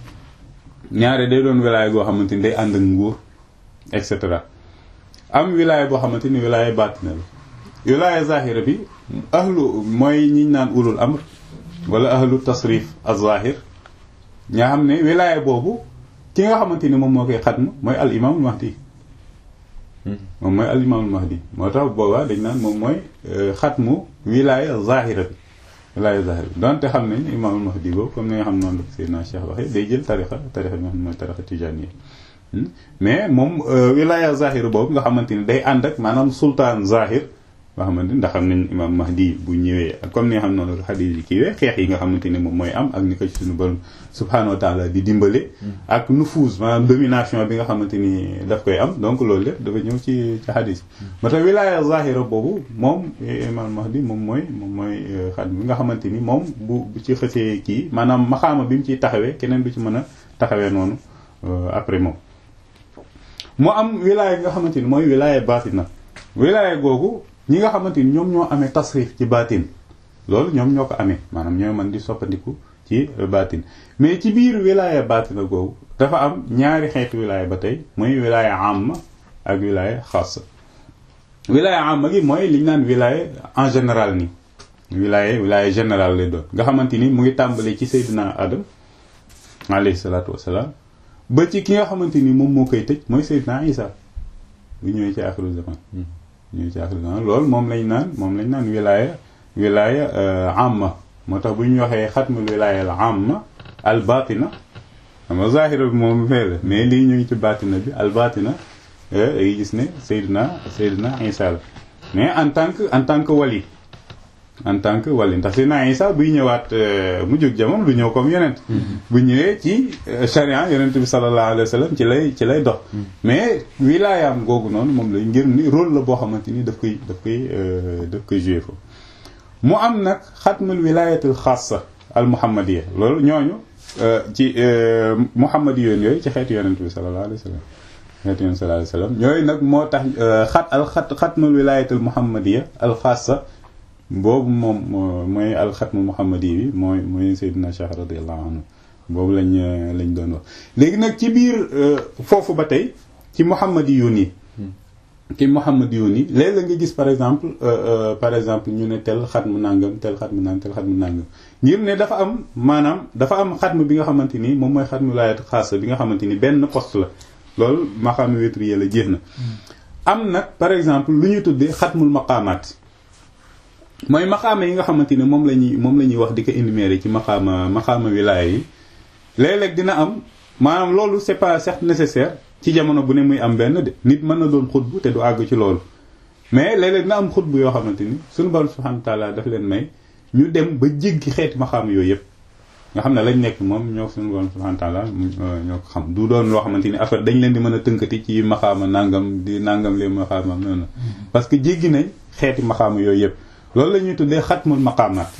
ñaare day doon wilaaya goo xamante ni day ànd ak nguur et cetera am wilaaya boo xamante ni wilaaya baatina la wilaaya zahira bi ahlu mooy ñiñ naan ulul amr wala ahlu tasrif az-zahir ñaa xam ne wilaaya boobu ki nga xamante ni moom moo koy xatm mooy al imaamul mahdi moom mooy al imaamul mahdi moo tax boobaa dañ naan moom mooy xatmu wilaaya zahira bi wilaaya zahira bi donte xam nañ imaamul mahdi boobu comme ni nga xam noonu la Seydina Cheikh waxee day jël tarixa tarixa bi nga xam ne mooy tarixa tijaaniya mais moom wilaaya zahir boobu nga xamante ni day ànd ak maanaam sultaan zahir nga xamante ni ndax xam nañ imam mahdi bu ñëwee comme ni nga xam noonu la xadis yi kiiwee xeex yi nga xamante ni moom mooy am ak ni ko ci suñu borom subhanahu wa taala di dimbale ak nufuus maanaam domination bi nga xamante ni daf koy am donc loolu lépp dafa ñëw ci ci xadis ba tax wilaaya zahira boobu moom imam mahdi moom mooy moom mooy xad bi nga xamante ni moom bu ci xësee kii maanaam maxaama bi mu ciy taxawee keneen du ci mën a taxawee noonu après moom mu am wilaaya nga xamante ni mooy wilaaya baatina wilaaya googu ñi nga xamante ni ñoom ñoo amee tasrif ci baatin loolu ñoom ñoo ko amee maanaam ñoo mën di soppandiku ci baatin mais ci biir wilaaya baatina googu dafa am ñaari xeetu wilaaya ba tey muy wilaaya amma ak wilaaya xaasa wilaaya amma gi mooy liñ naan wilaaya en général ni wilaaya wilaaya général lay doon nga xamante ni mu ngi tàmbale ci Seydina Adam alayhi salaatu wassalaam ba ci ki nga xamante ni moom moo koy tëj mooy Seydina Isa bu ñëwee ci axiru zaman ñëwee ci axiru zaman loolu moom lañ naan moom lañ naan wilaaya wilaaya amma moo tax bu ñu waxee xatmul wilaaya al amma al batina xam nga zahira bi moom fee la mais lii ñu ngi ci batina bi al batina day gis ne Seydina Seydina Isa la mais en tant que en tant que wali en tant que wali ndax Seydina Isa buy ñëwaat mu jóg jamono du ñëw comme yonent bu ñëwee ci charia yonent bi sallallahu alayhi wa sallam ci lay ci lay dox mais wilaayaam googu noonu moom lay ngir ni rôle la boo xamante ni daf koy daf koy daf koy joué foofu mu am nag xatmul wilaayatul xaasa al muhammadiya loolu ñooñu ci muhammadi yoon yooyu ci xeetu yonent bi sallallahu alayhi wa sallam xeetu yonent sallallahu alayhi wa sallam yooyu nag moo tax xat al xat xatmul wilaayatul muhammadiya al xaasa boobu moom mooy alxatmu muhammadi bi mooy mooy Seydina Cheikh radiyallahu anhu boobu lañ lañ doon wax léegi nag ci biir foofu ba tey ci muhammadi yoon yi ci muhammadi yoon yi léeg la nga gis par exemple par exemple ñu ne tel xatmu nàngam tel xatmu nàngam tel xatmu nàngam ngir ne dafa am maanaam dafa am xatmu bi nga xamante ni moom mooy xatmu laayat xaasa bi nga xamante ni benn poste la loolu maqaama wétri la jeex na am nag par exemple lu ñu tuddee xatmul maqaamaat mooy maxaama yi nga xamante ni moom la ñuy moom la ñuy wax di ko énumérer ci maxaama maxaama wilaaya yi léeg-léeg dina am maanaam loolu c'est pas certes nécessaire ci jamono bu ne muy am benn de nit mën na doon xutbu te du àgg ci loolu mais léeg-léeg dina am xutbu yoo xamante ni suñu borom subhanahu wa ta'ala daf leen may ñu dem ba jéggi xeeti maxaama yooyu yëpp nga xam ne lañ nekk moom ñoo suñu borom subhanahu wa ta'ala ñoo ko xam du doon loo xamante ni affaire dañ leen di mën a tënkati ci maxaama nangam di nangam lee maxaama noonu parce que jéggi nañ xeeti maxaama yooyu yëpp loolu la ñuy tuddee xatmul maqaamaat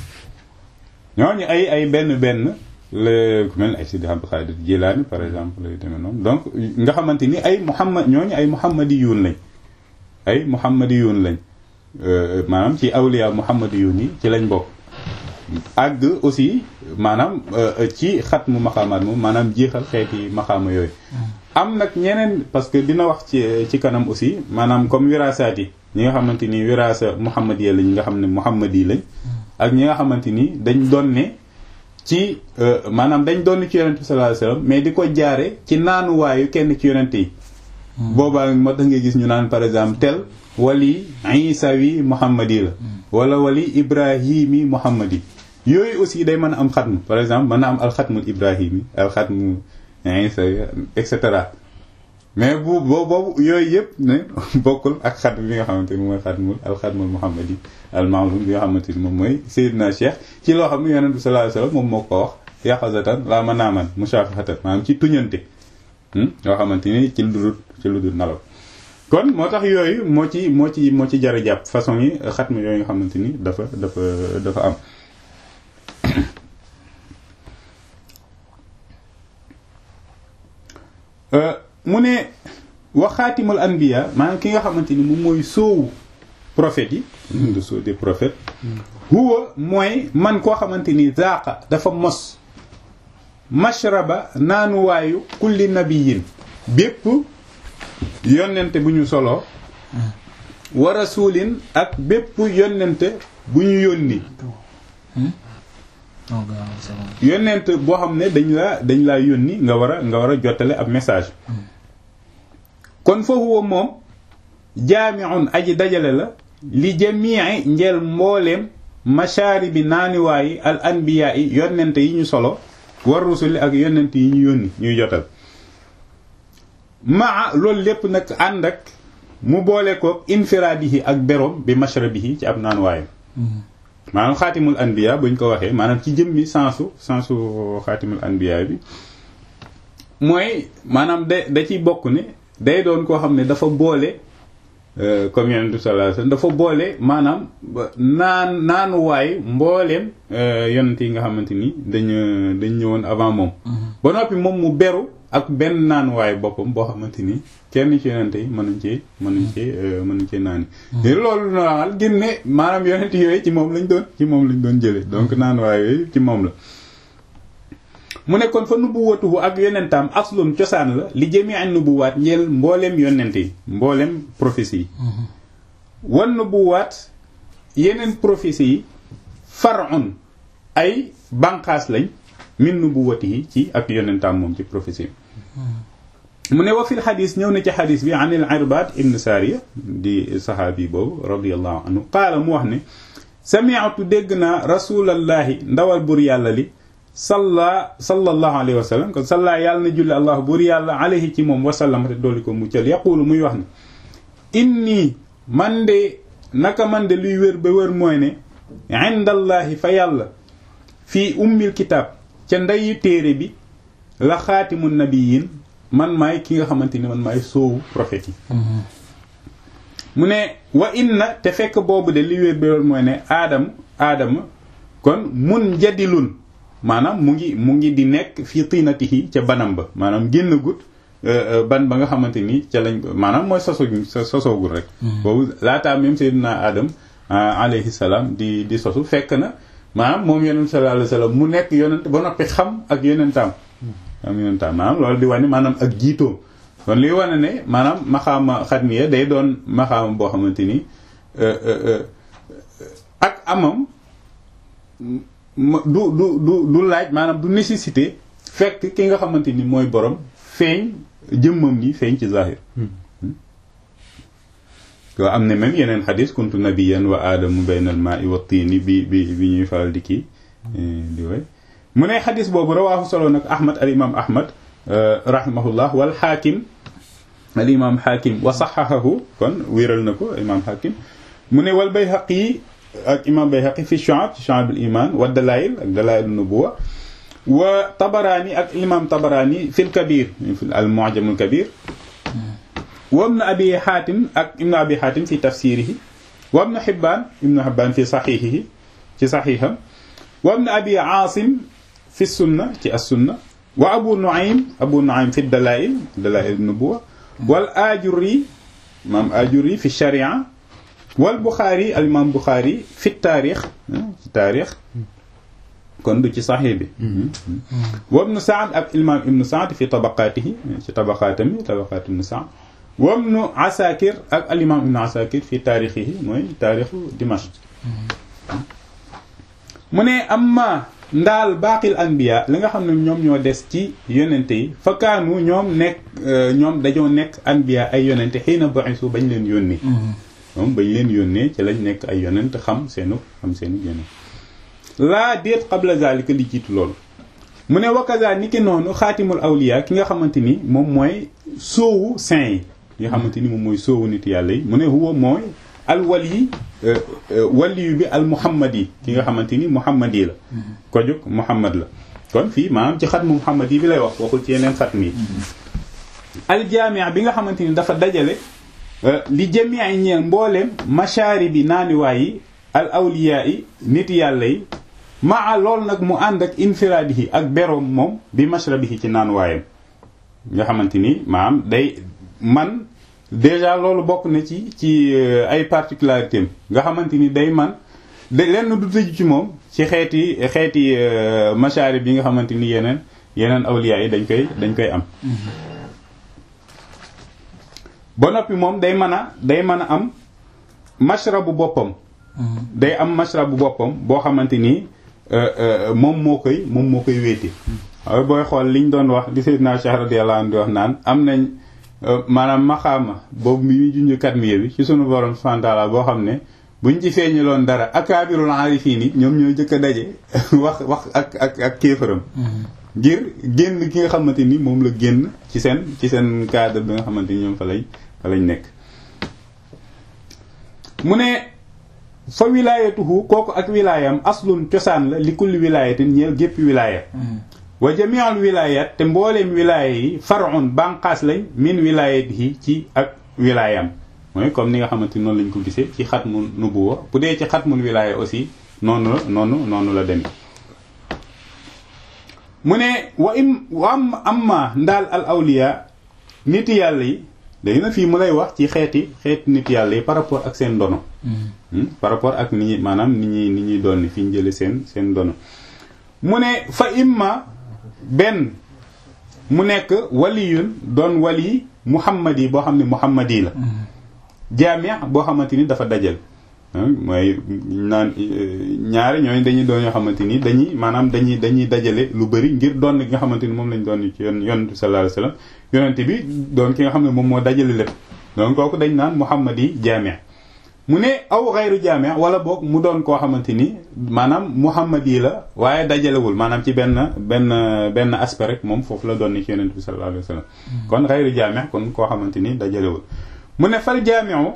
ñooñu ay ay benn benn la ku mel ay Sidi Abdul Xaadir Jilaani par exemple lay demee noonu donc nga xamante ni ay muhammad ñooñu ay muhammadiyuun lañ ay muhammadiyuun lañ maanaam ci awliya muhammadiyuun yi ci lañ bokk àgg aussi maanaam ci xatmu maqaamaat moom maanaam jeexal xeeti maqaama yooyu am nag ñeneen parce que dina wax ci ci kanam aussi maanaam comme wiraasaat yi ñi nga xamante ni wiraasa muhammadiya lañ nga xam ne muhammadi lañ ak ñi nga xamante ni dañ doon ne ci maanaam dañ doon ci yonent bi sallallahu alayhi wasallam mais di ko jaare ci naanuwaayu kenn ci yonent yi boobaa moo tax nga gis ñu naan par exemple tel wali isawi muhammadi la wala wali ibrahimi muhammadi yooyu aussi day mën a am xatmu par exemple mën a am alxatmul ibrahimi alxatmu isawi et cetera mais bu boobu yooyu yëpp ne bokkul ak xat bi nga xamante ni mooy xatmul alxatmul muhammadi almaalum bi nga xamante ni moom mooy Seydina Cheikh ci loo xam ne yonent bi sallallahu alayhi wasallam moom moo ko wax yaqazatan laa ma naaman mushafahatan maanaam ci tuñante yoo xamante ni ci lu dul ci lu dul nalaw kon moo tax yooyu moo ci moo ci moo ci jar a jàpp façon yi xatma yooyu nga xamante ni dafa dafa dafa am mu ne wa xaatimul anbiya maanaam ki nga xamante ni moom mooy soowu prophètes yi de soo des prophètes huwa mooy man koo xamante ni zaaqa dafa mos mashraba naanuwaayu kulli nabiyin bépp yonente bu ñu soloo wa rasulin ak bépp yonente bu ñu yónni yonent boo xam ne dañ la dañ laa yónni nga war a nga war a jottale ab message kon fa huwa moom jaami'un aji dajale la li jamii njeel mbooleem mashaaribi naaniwaayi al anbiyaa yi yonent yi ñu solo war rusuli ak yonent yi ñu yónni ñuy jotal maa loolu lépp nag ànd ak mu boole ko infiraadihi ak beroom bi mashrabihi ci ab naanuwaayam maanaam xaatimul anbiya buñ ko waxee maanaam ci jëmmi sensu sensu xaatimul anbiya bi mooy maanaam da da ciy bokk ne day doon koo xam ne dafa boole comme yonent bi sallallahu alayhi wasallam dafa boole maanaam naan naanuwaay mbooleem yonent yi nga xamante ni dañ dañ ñëwoon avant moom ba noppi moom mu beru ak benn naanuwaay boppam boo xamante ni kenn ci yonent yi mënuñ cee mënuñ cee mënuñ cee naani loolu normal gën ne maanaam yonent yooyu ci moom lañ doon ci moom lañ doon jële donc naanuwaay yooyu ci moom la mu nekkoon fa nubuwatuhu ak yonentaam aslun cosaan la li jëmi an nubuwaat njël mbooleem yonent yi mbooleem prophétie yi wan nubuwaat yeneen prophétie yi far'un ay banqaas lañ min nubuwatihi ci ak yonentaam moom ci prophétie mu ne wa fil xadis ñëw na ci xadis bi an il irbad ibn sariya di saxaabi boobu radiallahu anhu qaala mu wax ne sami'tu dégg naa rasulallahi ndawal bur yàlla li salla sallallahu alayhi wa sallam kon salla yàlla na julli allah bur yàlla alayhi ci moom wasallam te dooli ko muccal yaquulu muy wax ne inni man de naka man de luy wér ba wér mooy ne indallahi fa yàlla fii ummil kitaab ca ndeyu téere bi la xaatimu nabiyin man maay ki nga xamante ni man maay soowu prophète yi mu ne wa inna te fekk boobu de li wér ba wér mooy ne aadam aadama kon mun jadilun maanaam mu ngi mu ngi di nekk fii tiinatihi ca banam ba maanaam génn gut ban ba nga xamante ni ca lañ maanaam mooy soso sosoogul rek boobu laataa même sayyidina adam alayhi salaam di di sosu fekk na maanaam moom yonent sallallahu alayhi wasallam mu nekk yonent ba noppi xam ak yonentaam am yonentaam maanaam loolu di wane maanaam ak jiitoom kon liy wane ne maanaam maxaama xatmiya day doon maxaama boo xamante ni ak amam du du du du laaj maanaam du nécessité fekk ki nga xamante ni mooy borom feeñ jëmmam ni feeñ ci zahir waaw am na même yeneen xadis kuntu nabiyan wa aadamu bayna al maai wa tiini bi bi bi ñuy faral di kii di way mu ne xadis boobu rawaahu solo nag ahmad al imam ahmad rahimahullah wal xaakim al imam xaakim wa saxahahu kon wéral na ko imam xaakim mu ne wal bayhaqi ak imam bayhaqi fi shu'ab ci shu'ab al iman wa dalail ak dalail nubuwa wa tabaraani ak imam tabaraani fil kabir al mu'jam al kabir wa ibn abi xaatim ak ibn abi xaatim fi tafsirihi wa ibn xibbaan ibn xibbaan fi saxiixihi ci saxiixam wa ibn abi aasim fi sunna ci as-sunna wa abu nuaym abu nuaym fi dalaa'il dalaa'il nubuwa wal ajuri imaam ajuri fi sharia wal buxaari al imaam buxaari fi taarix ci taarix kon du ci saxiix bi wa ibn saad ak imaam ibn saad fi tabaqaatihi ci tabaqaatami tabaqaat ibn saad wa ibn asakir ak al imaam ibn asakir fi taarixihi mooy taarixu Dimashq mu ne amma ndaal baaqil anbiya li nga xam ne ñoom ñoo des ci yonente yi fa kaanu ñoom nekk ñoom dañoo nekk anbiya ay yonente xëy na ba'isu bañ leen yónnee moom bañ leen yónnee ci lañ nekk ay yonent xam seenu xam seenu yonent laa déet qabla zalika li jiitu loolu mu ne wakaza ni ki noonu xaatimul awliya ki nga xamante ni moom mooy soowu saint yi nga xamante ni moom mooy soowu nit yàlla yi mu ne huwa mooy al wali waliyu bi al muhammad yi ki nga xamante ni muhammad yi la ko jóg muhammad la kon fii maanaam ci xatmu muhammad yi bi lay wax waxul ci yeneen xatm yi al jaami' bi nga xamante ni dafa dajale li jamii ay ñeel mbooleem machaari bi naaniwaay yi al awliyaa yi nit yàlla yi maa lool nag mu ànd ak infiraadihi ak beroom moom bi mashrabihi ci naanuwaayam nga xamante ni maanaam day man déjà loolu bokk na ci ci ay particularités nga xamante ni day man de lenn du tëju ci moom ci xeeti xeeti machaari bi nga xamante ni yeneen yeneen awliyaa yi dañ koy dañ koy am ba noppi moom day mën a day mën a am mashrabu boppam day am mashrabu boppam boo xamante ni moom moo koy moom moo koy wéete waaye booy xool liñ doon wax di Seydina Cheikh radiyallahu anhu di wax naan am nañ maanaam maxaama boobu mi junj katmiya bi ci sunu borom subhanahu wa ta'ala boo xam ne buñ ci feeñaloon dara akaabirul aarifiin yi ñoom ñoo jëkk a daje wax wax ak ak ak kéefaram ngir génn ki nga xamante ni moom la génn ci seen ci seen cadre bi nga xamante ni ñoom fa lañ fa lañ nekk mu ne fa wilaayatuhu kooku ak wilaayam aslun cosaan la li kulli wilaayatin ñeel gépp wilaaya wa jami'ul wilaayat te mbooleem wilaaya yi far'un banqaas lañ min wilaayatihi ci ak wilaayam mooy comme ni nga xamante ni noonu lañ ko gisee ci xatmu nubuwa bu dee ci xatmul wilaaya aussi noonu la noonu noonu la demee mu ne wa im wa am amma ndaal al awliya nit yàlla yi léegi nag fii mu lay wax ci xeeti xeeti nit yàlla yi par rapport ak seen dono par rapport ak ni ñuy maanaam ni ñuy ni ñuy doon fi ñu jële seen seen dono mu ne fa imma benn mu nekk waliyun doon wali muhammad yi boo xam ne muhammad yi la jaami' boo xamante ni dafa dajal mooy naan ñaari ñooñu dañuy doon yoo xamante ni dañuy maanaam dañuy dañuy dajale lu bëri ngir doon nga xamante ni moom lañ doon ci yoon yonent bi sallallahu alayhi wasallam yonent bi doon ki nga xam ne moom moo dajale lépp donc kooku dañ naan muhammad yi jaami' mu ne aw xayru jaami' wala boog mu doon koo xamante ni maanaam muhammad yi la waaye dajalewul maanaam ci benn benn benn aspect rek moom foofu la doon ci yonent bi sallallahu alayhi wasallam kon xayru jaami' kon koo xamante ni dajalewul mu ne fal jaami'u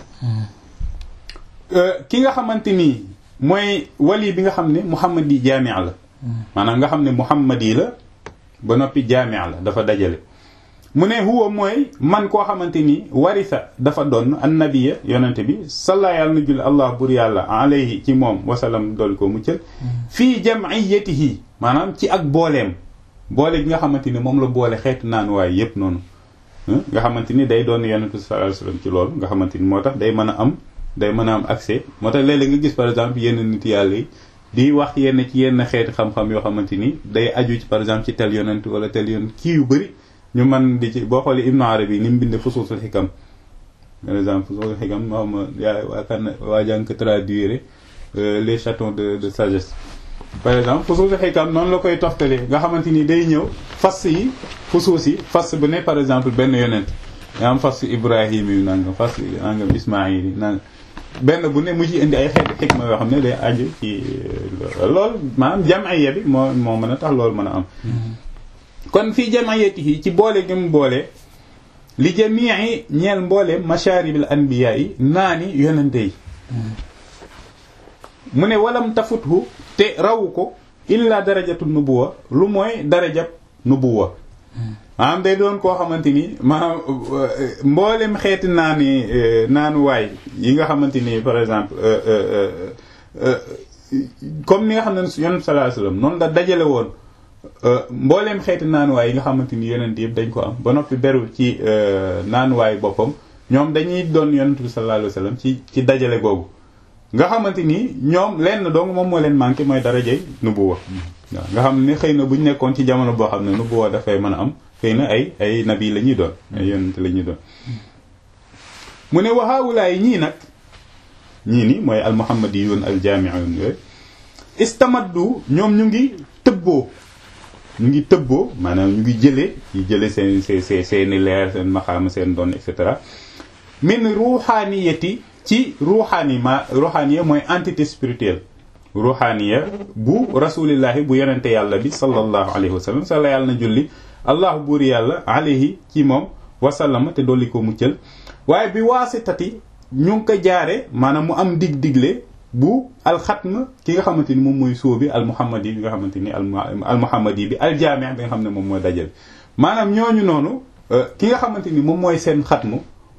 ki nga xamante ni mooy wali bi nga xam ne muhammad yi jaami' la maanaam nga xam ne muhammad yi la ba noppi jaami' la dafa dajale mu ne huwa mooy man koo xamante ni warisa dafa doon annabiya yonente bi salla yàlla na julli allah bur yàlla alayhi ci moom wasalam dool ko muccal fii jam'iyatihi maanaam ci ak booleem boole gi nga xamante ni moom la boole xeetu naan waay yépp noonu nga xamante ni day doon yonente bi sallallahu alayhi wasallam ci loolu nga xamante ni moo tax day mën a am day mën a am accès moo tax léeg-léeg nga gis par exemple yenn nit yàlla yi di wax yenn ci yenn xeeti xam-xam yoo xamante ni day aju ci par exemple ci tel yonent wala tel yonent kii yu bëri ñu mën di ci boo xoolee Ibnu Arabi ni mu bindee fusuusul xikam par exemple fusuusul xikam moo ma yaa waa kan waa jàng ko traduire les chatons de de sagesse par exemple fusuusul xikam noonu la koy toftalee nga xamante ni day ñëw fas yi fusuus yi fas bu ne par exemple benn yonent yaa am fas Ibrahim yi nangam fas nangam Ismaïl yi nangam benn bu ne mu ci indi ay xeeti xikma yoo xam ne day aju ci loolu maanaam jam'iyya bi moo moo mën a tax loolu mën a am kon fii jam'iyatihi ci boole gi mu boole li jami'i ñeel mboole mashaaribil anbiya yi naani yonente yi mu ne walam tafuthu te rawu ko illa darajatu nubuwa lu mooy darajab nubuwa maanaam day doon koo xamante ni maanaam mboolem xeeti naani naanuwaay yi nga xamante ni par exemple comme ni nga xam ne yonent sallallahu alayhi wasallam noonu la dajale woon mbooleem xeeti naanuwaay yi nga xamante ni yonent yëpp dañ ko am ba noppi beru ci naanuwaay boppam ñoom dañuy doon yonent bi sallallahu alayhi wasallam ci ci dajale googu nga xamante ni ñoom lenn dong moom moo leen manqué mooy darajay nubuwa waaw nga xam ne xëy na bu ñu nekkoon ci jamono boo xam ne nubuwa dafay mën a am xëy na ay ay nabi la ñuy doon ay yonent la ñuy doon mu ne waxaawulaay ñii nag ñii ni mooy al muhammadiyun al jaami'un yooyu istamaddu ñoom ñu ngi tëbboo ñu ngi tëbboo maanaam ñu ngi jëlee yi jëlee seen seen seeni leer seen maxaama seen doon et cetera min ruuxaaniyati ci ruuxaani ma ruuxaaniya mooy entité spirituelle ruuxaaniya bu rasulillahi bu yonente yàlla bi sallallahu alayhi wa sallam sala yàlla na julli allahu buur yàlla alayhi ci moom wasallama te dolli ko muccal waaye bi waasitati ñu ngi ko jaare maanaam mu am dig digle bu alxatm ki nga xamante ni moom mooy sóobi al muhammadi bi nga xamante ni al muhammadi bi al jaami bi nga xam ne moom mooy dajal maanaam ñooñu noonu ki nga xamante ni moom mooy seen xatmu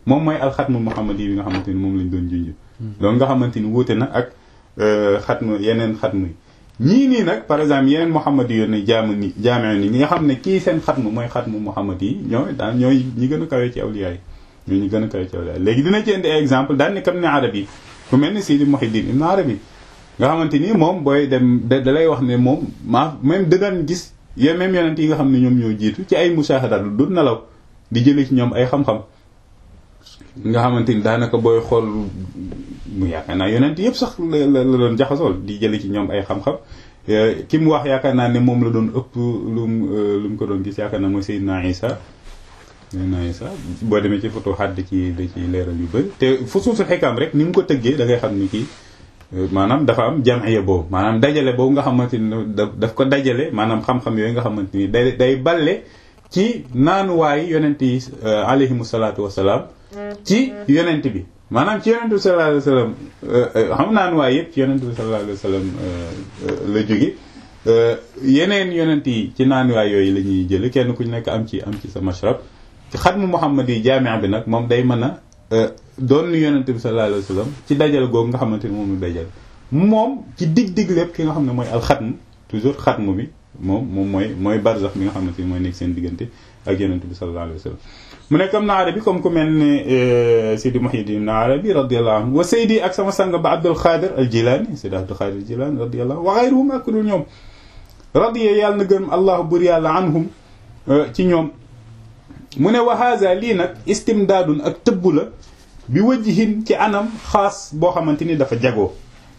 moom mooy alxatmu muhammad yi nga xamante ni moom lañ doon junj loolu nga xamante ni wuute na ak xatmu yeneen xatmu yi ñii nii nag par exemple yeneen muhammad yi yoon ne jaamu ni jaamee ni nga xam ne kii seen xatmu mooy xatmu muhammad yi ñooy daan ñooy ñi gën a kawe ci awliya yi ñooy ñi gën a kawe ci awliya yi léegi dina ci indi ay exemple daan ni kam ne arab yi ku mel ni Sidi Muhyiddin Ibn Arabi nga xamante ni moom booy dem da lay wax ne moom maa même da daan gis yéen même yonent yi nga xam ne ñoom ñoo jiitu ci ay mushahadaat du nelaw di jëlee ci ñoom ay xam-xam nga xamante ni daanaka booy xool mu yaakaar naa yonent yëpp sax la la doon jaxasool di jëlee ci ñoom ay xam-xam ki mu wax yaakaar naa ne moom la doon ëpp lu mu lu mu ko doon gis yaakaar naa mooy Seydina Isa Seydina Isa boo demee ci photo xadd ci da ci leeral yu bëri te fu suusul xekam rek ni mu ko tëggee da ngay xam ni kii maanaam dafa am jamiya boobu maanaam dajale boobu nga xamante ni daf ko dajale maanaam xam-xam yooyu nga xamante ni day day balle ci naanuwaayu yonent yi alayhimu salaatu wasalaam ci yonent bi maanaam ci yonent bi sallallahu alayhi wasallam xam naanuwaay yëpp ci yonent bi sallallahu alayhi wasallam la jóge yeneen yonent yi ci naanuwaay yooyu la ñuy jële kenn ku nekk am ci am ci sa mashrab ci xatmu Muhammad yi jaamia bi nag moom day mën a doon yonent bi sallallahu alayhi wasallam ci dajale googu nga xamante ni moom lu dajale moom ci dig-dig lépp ki nga xam ne mooy alxatm toujours xatmu bi moom moom mooy mooy barzax bi nga xamante ni mooy nekk seen diggante ak yonent bi sallallahu alayhi wasallam mu nekk am na arabi comme ku mel ne Sidi Muhyiddin na arabi radiyallahu anhu wa Seydi ak sama sang ba Abdul Xaadir al Jilaani Seydi Abdul Xaadir al Jilaani radiyallahu wa xayruhum ak dul ñoom radiya yàlla na gërëm allahu bur yàlla anhum ci ñoom mu ne wa haza lii nag istimdaadun ak tëbb la bi wajhin ci anam xaas boo xamante ni dafa jagoo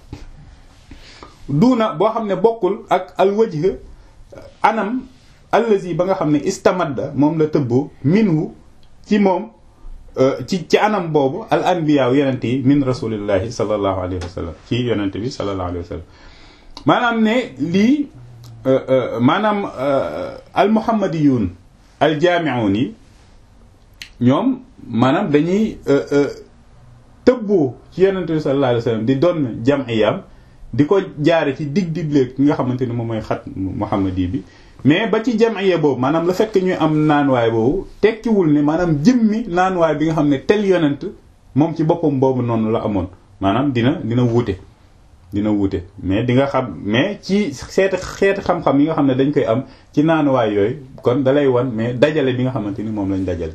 duuna boo xam ne bokkul ak al wajh anam allazi ba nga xam ne istamadda moom la tëbboo minhu ci moom ci ci anam boobu al anbiyaaw yonente yi min rasulillahi sallallahu alayhi wa sallam ci yonente bi sallallahu alayhi wa sallam maanaam ne lii maanaam al muhammadiyun al jaami'un yi ñoom maanaam dañuy tëbboo ci yonente bi sallallahu alayhi wa sallam di doon jam'iyam di ko jaare ci dig digleeg ki nga xamante ni moom mooy xat muhammadi bi mais ba ci jamiya boobu maanaam le fait que ñuy am naanuwaay boobu tekkiwul ne maanaam jëmmi naanuwaay bi nga xam ne tel yonent moom ci boppam boobu noonu la amoon maanaam dina dina wuute dina wuute mais di nga xam mais ci seeti xeeti xam-xam yi nga xam ne dañ koy am ci naanuwaay yooyu kon dalay wan mais dajale bi nga xamante ni moom lañ dajale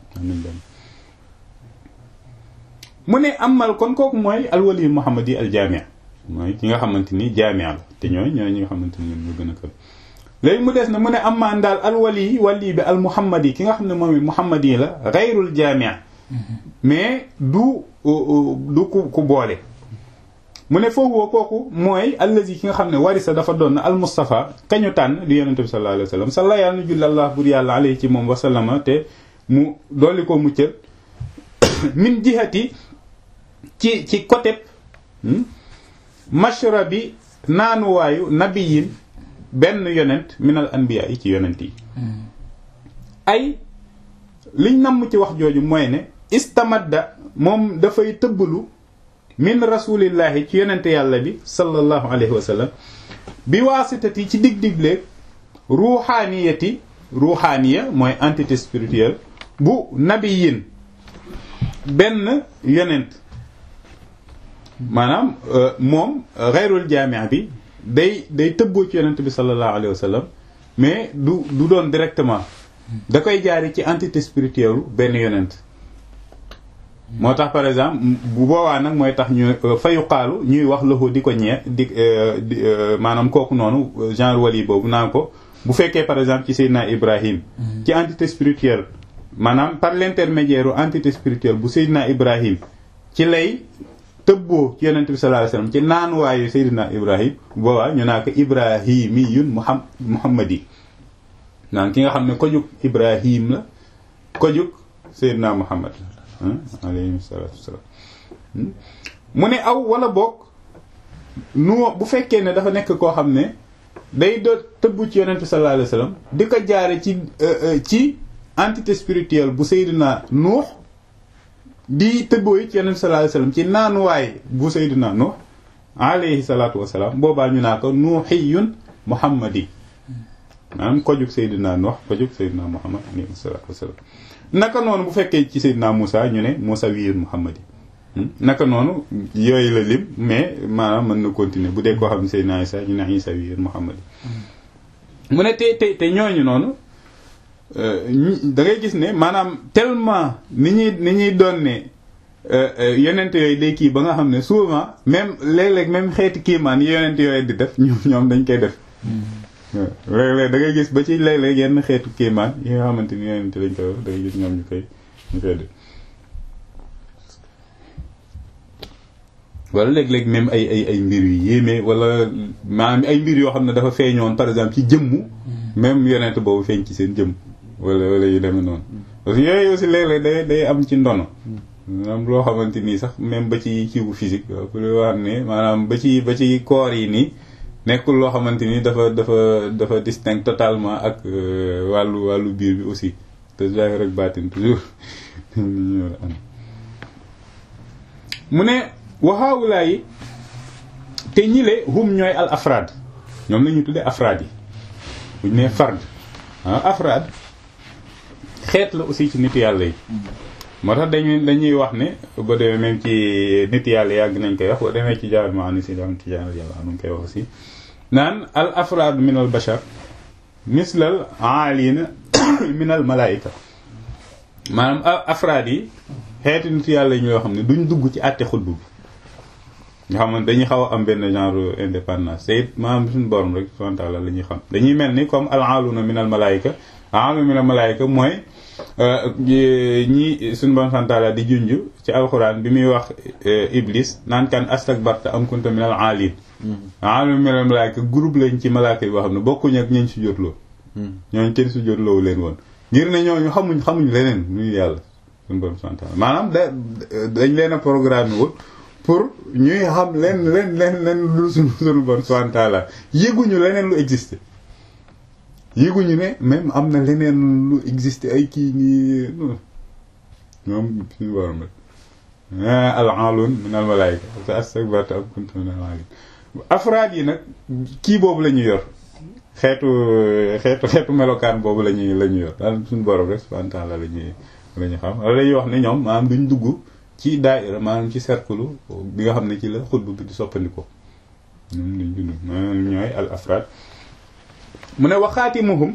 mu ne amal kon kooku mooy alwali muhammadi al jaami mooy ki nga xamante ni jaami la te ñooy ñooy ñi nga xamante ni ñoom ñoo gën a kër léegi mu des na mu ne amaan daal alwali wali bi al muhammad yi ki nga xam ne moom muhammad yi la gayrul jaamia mais du du ku ku boole mu ne foofu woo kooku mooy allazi ki nga xam ne warisa dafa doon al mustafa kañu tànn di yonente bi sallallahu alayhi wa sallam salla yàlla na julli allah bur yàlla alayhi ci moom wasallama te mu dolli ko muccal min jihati ci ci côté mashrabi naanuwaayu nabiyin benn yonent minal anbiya yi ci yonent yi ay liñ namm ci wax jooju mooy ne istamadda moom dafay tëbbalu min rasulillahi ci yonent yàlla bi sallallahu alayhi wa sallam bi waasitati ci dig-digleeg ruuxaaniyati ruuxaaniya mooy entité spirituelle bu nabiyin benn yonent maanaam moom xayrul jaamia bi day day tëbboo ci yonent bi sallallahu alayhi wa sallam mais du du doon directement da koy jaari ci entité spirituelle benn yonent moo tax par exemple bu boobaa nag mooy tax ñu fayu xaalu ñuy wax loxo di ko ñee di maanaam kooku noonu genre wali boobu naan ko bu fekkee par exemple ci Seydina Ibrahim ci entité spirituelle maanaam par l'intermédiaire entité spirituelle bu Seydina Ibrahim ci lay tëbboo ci yonent bi sallallahu alayhi wasallam ci naanuwaayu Seydina Ibrahim boobaa ñu naa ko ibrahimiyun muham muhammadi naan ki nga xam ne kojug Ibrahim la kojug Seydina Muhammad alayhi salatu wassalam mu ne aw wala boog nu bu fekkee ne dafa nekk koo xam ne day do tëbbu ci yonent bi sallallahu alayhi wasallam di ko jaare ci ci entité spirituelle bu Seydina Nuux di tëbboo yi ci yonent bi sallallahu alayhi wasallam ci naanuwaay bu Seydina Nuux alayhi salatu wassalam boobaa ñu naa ko nuuxiyun muhammadi maanaam kojug Seydina Nuux kojug Seydina Muhammad alayhi salaatu wasalaam naka noonu bu fekkee ci Seydina Moussa ñu ne Moussa wiir Muhammad yi naka noonu yooyu la lim mais maanaam mën na continuer bu dee koo xam ne Seydina Isa ñu ne Isa wiir Muhammad yi mu ne te te te ñooñu noonu da ngay gis ne maanaam tellement ni ñuy ni ñuy doon ne yonent yooyu day kii ba nga xam ne souvent même léeg-léeg même xeeti kiimaan yi yonent yooyu di def ñoom ñoom dañ koy def léeg-léeg da ngay gis ba ci léeg-léeg yenn xeetu kiimaan yi nga xamante ni yonent lañ koy def da ngay gis ñoom ñu koy ñu koy def wala léeg-léeg même ay ay ay mbir yu yéeme wala maanaam ay mbir yoo xam ne dafa feeñoon par exemple ci jëmmu même yonent boobu feeñ ci seen jëmm wala wala yu demee noonu parce que yooyu aussi léeg-léeg day day am ci ndono maanaam loo xamante nii sax même ba ci kiiwu physique pour loo xam ne maanaam ba ci ba ci corps yi nii nekkul loo xamante ni dafa dafa dafa distinct totalement ak wàllu wàllu biir bi aussi te zahir rek baatin toujours mu ne waxaawulaa yi te ñile hum ñooy al afraad ñoom la ñu tuddee afraad yi bu ñu nee fard ah afraad xeet la aussi ci nit yàlla yi moo tax dañuy dañuy wax ne ba demee même ci nit yàlla yàgg nañ koy wax ba demee ci jaar ma ani si dam ci jaar yàlla nu ngi koy wax aussi naan al afraad min al bashar mislal aalina min al malaayika maanaam afraad yi xeeti nit yàlla yi ñoo xam ne duñ dugg ci àtte xutbu bi nga xam ne dañuy xaw a am benn genre indépendance te it maanaam suñu borom rek subhanahu wa ta'ala la ñuy xam dañuy mel ni comme al aaluna min al malaayika aaluna min al malaayika mooy ñi suñu borom subhanahu wa ta'ala di junj ci alxuraan bi muy wax iblis naan kan astakbarta am kunta min al aalin aaluna min al malaayika groupe lañ ci malaaka yi boo xam ne bokkuñu ak ñañ sujjóotloo ñooñu kenn sujjóotloowu leen woon ngir ne ñooñu xamuñ xamuñ leneen muy yàlla suñu borom subhanahu wa ta'ala maanaam da dañ leen a programme wul pour ñuy xam leen leen leen leen lu suñu suñu borom subhanahu wa ta'ala yëguñu leneen lu existé yëguñu ne même am na leneen lu existé ay kii nii moom suñu borom rek al aalun min al malaayika astakbarta am kunta min al aalin afraad yi nag kii boobu la ñu yor xeetu xeetu xeetu melokaan boobu la ñuy la ñu yor daal suñu borom rek subhanahu wa ta'ala la ñuy la ñu xam wala dañuy wax ne ñoom maanaam duñ dugg ci daayira maanaam ci cercle bi nga xam ne ci la xutbu bi di soppandiko ñoom lañ dund maanaam ñooy al afraad mu ne waxaati muhum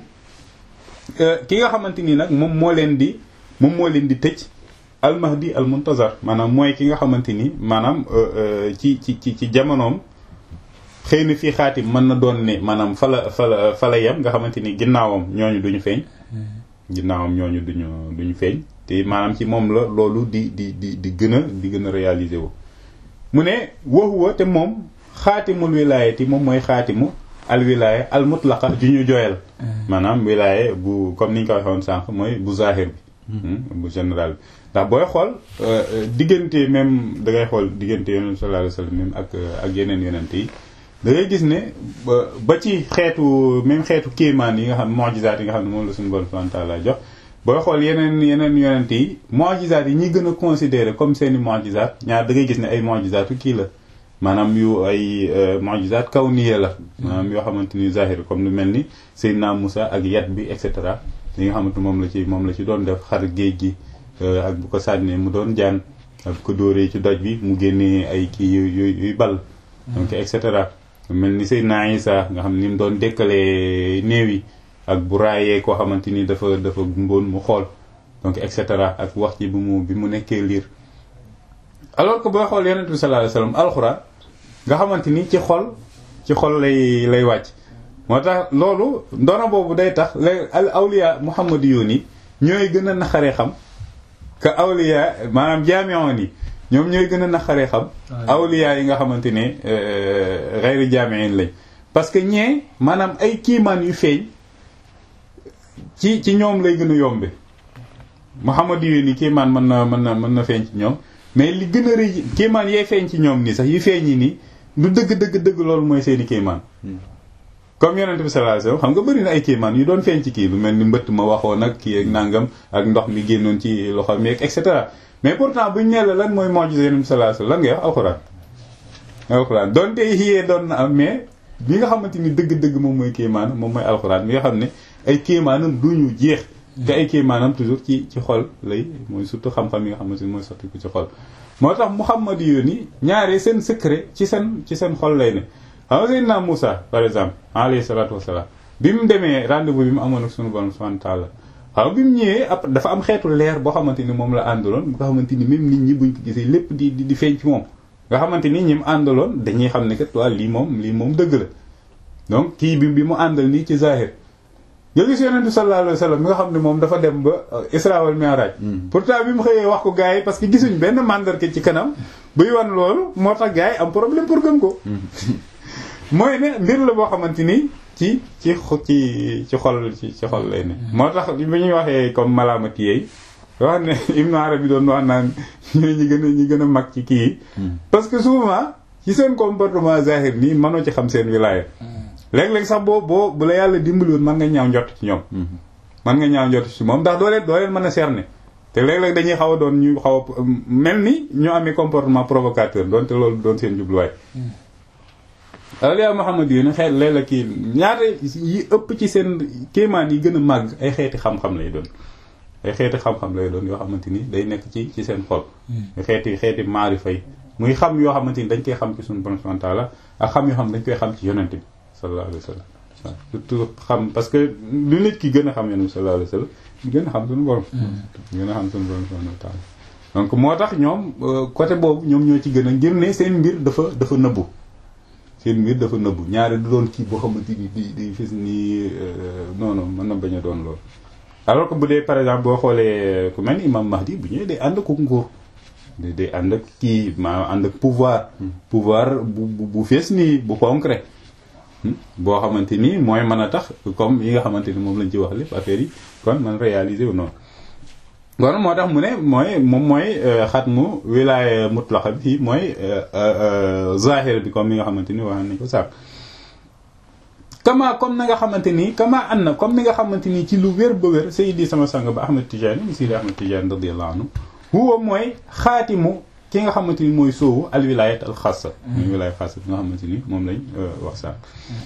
ki nga xamante ni nag moom moo leen di moom moo leen di tëj al mahdi al muntazar maanaam mooy ki nga xamante ni maanaam ci ci ci ci jamonoom xëy na fii xaatim mën na doon ne maanaam fa la fa la fa la yem nga xamante ni ginnaawam ñooñu duñu feeñ ginnaawam ñooñu duñu duñu feeñ te maanaam ci moom la loolu di di di di gën a di gën a réaliser wu mu ne waxuwa te moom xaatimul wilaayati moom mooy xaatimu al wilaaya al mutlaqa ju ñu jooyal maanaam wilaaya bu comme ni ñu ko waxoon sànq mooy bu zahir bi bu général bi ndax booy xool diggante même da ngay xool diggante yonent sallallahu alayhi wasallam même ak ak yeneen yonent yi da ngay gis ne ba ci xeetu même xeetu kéemaan yi nga xam mu'jizaat yi nga xam ne moom la suñu borom subhanahu wa ta'ala jox booy xool yeneen yeneen yonent yi mu'jizaat yi ñi gën a considéré comme seeni mu'jizaat ñaar da ngay gis ne ay mu'jizaatu kii la maanaam yu ay mu'jizaat kawniya la maanaam yoo xamante ni zahir comme lu mel ni Seydina Musa ak yat bi et cetera li nga xamante moom la ci moom la ci doon def xar géej gi ak bu ko sànnee mu doon jaan ak bu ko dóoree ci doj bi mu génnee ay kii yu yuy bal donc et cetera mel ni Seydina Isa nga xam ni mu doon dekkalee néew yi ak bu raayee koo xamante ni dafa dafa gumboon mu xool donc et cetera ak wax ci bi mu bi mu nekkee liir alors que booy xool yonent bi sallallahu alayhi wasallam alxuraan nga xamante ni ci xol ci xol lay lay wàcc moo tax loolu ndono boobu day tax lay al awliya muhammadiyun yi ñooy gën a naxaree xam que awliya maanaam jaami'oon yi ñoom ñooy gën a naxaree xam awliya yi nga xamante ne xayri jaami'in lañ parce que ñee maanaam ay kiimaan yu feeñ ci ci ñoom lay gën a yombe muhammadiyun yi kiimaan mën na mën na mën na feeñ ci ñoom mais li gën a rëy kiimaan yee feeñ ci ñoom nii sax yu feeñ yi nii du dëgg dëgg dëgg loolu mooy seeni kiimaan comme yonent bi sallallahu alayhi wasallam xam nga bëri na ay kiimaan yu doon feeñ ci kii lu mel ni mbëtt ma waxoon ak kii ak nangam ak ndox mi génnoon ci loxo mi et cetera mais pourtant buñ nee la lan mooy mu'jiza yonent bi sallallahu alayhi wasallam lan ngay wax alxuraan alxuraan donte yiyee doon na am mais bi nga xamante ni dëgg-dëgg moom mooy kéemaanam moom mooy alxuraan bi nga xam ne ay kéemaanam du ñu jeex te ay kéemaanam toujours ci ci xol lay mooy surtout xam-xam yi nga xamante ni mooy sotti ko ci xol moo tax Muhammad yoon yi ñaare seen secret ci seen ci seen xol lay ne xam nga Seydina Moussa par exemple alayhi salaatu wasalaam bi mu demee rendez-vous bi mu amoon ak sunu borom subhanahu wa ta'ala xam bi mu ñëwee après dafa am xeetu leer boo xamante ni moom la àndaloon nga xamante ni même nit ñi buñ ko gisee lépp di di feeñ ci moom nga xamante ni ñi mu àndaloon dañuy xam ne kat waa lii moom lii moom dëgg la donc kii bi bi mu àndal nii ci zahir nga gis yonent bi sallallahu alayhi wasallam mi nga xam ne moom dafa dem ba Isra wal Mi'raj pourtant bi mu xëyee wax ko gars yi parce que gisuñ benn mandarga ci kanam buy wan loolu moo tax gars yi am problème pour gëm ko mooy ne mbir la boo xamante ni ci ci ci ci xol ci ci xol lay ne moo tax bi ñuy waxee comme malaamati yeey wax ne Ibn Arabi doon wax naan ñooy ñi gën a ñi gën a mag ci kii yi parce que souvent ci seen comportement zahir nii mënoo ci xam seen wilaaya léeg-léeg sax boo boo bu la yàlla dimbali woon mën nga ñaaw njott ci ñoom mën nga ñaaw njott ci moom ndax doo leen doo leen mën a cerner te léeg-léeg dañuy xaw a doon ñu xaw a mel ni ñoo amee comportement provocateur doonte loolu doon seen jubluwaay awliya Muhammad yi ne xeet léeg la kii ñaata yi ëpp ci seen kéemaan yi gën a màgg ay xeeti xam-xam lay doon ay xeeti xam-xam lay doon yoo xamante ni day nekk ci ci seen xol xeeti xeeti maarifa yi muy xam yoo xamante ni dañ koy xam ci suñu borom subhanahu wa ta'ala ak xam yoo xam dañ koy xam ci yonent bi sallallahu alayhi wa sallam waaw surtout xam parce que lu nit ki gën a xam yonent bi sallallahu alayhi wa sallam gën a xam suñu borom gën a xam suñu borom subhanahu wa ta'ala donc moo tax ñoom côté boobu ñoom ñoo ci gën a ngir ne seen mbir dafa dafa nëbbu seen mbir dafa nëbbu ñaari du doon kii boo xamante ni di di fis nii non non mën na bañ a doon loolu alors que bu dee par exemple boo xoolee ku mel ni imam Mahdi bu ñëwee day ànd ak nguur day ànd ak kii maa ànd ak pouvoir pouvoir bu bu fees nii bu concret boo xamante ni mooy mën a tax comme yi nga xamante ni moom lañ ci wax lépp affaire yi kon man réaliser wu noonu kon moo tax mu ne mooy moom mooy xatmu wilaaya mutlaqa bi mooy zahir bi comme ni nga xamante ni wax nañ ko sàkk kama comme na nga xamante ni kama an na comme ni nga xamante ni ci lu wér ba wér Seydi sama sang ba Ahmed Tidiane Seydi Ahmed Tidiane radiyallahu anhu huwa mooy xaatimu ki nga xamante ni mooy soowu al wilayat al xaasa mooy wilaaya xaasa bi nga xamante ni moom lañ wax sàkk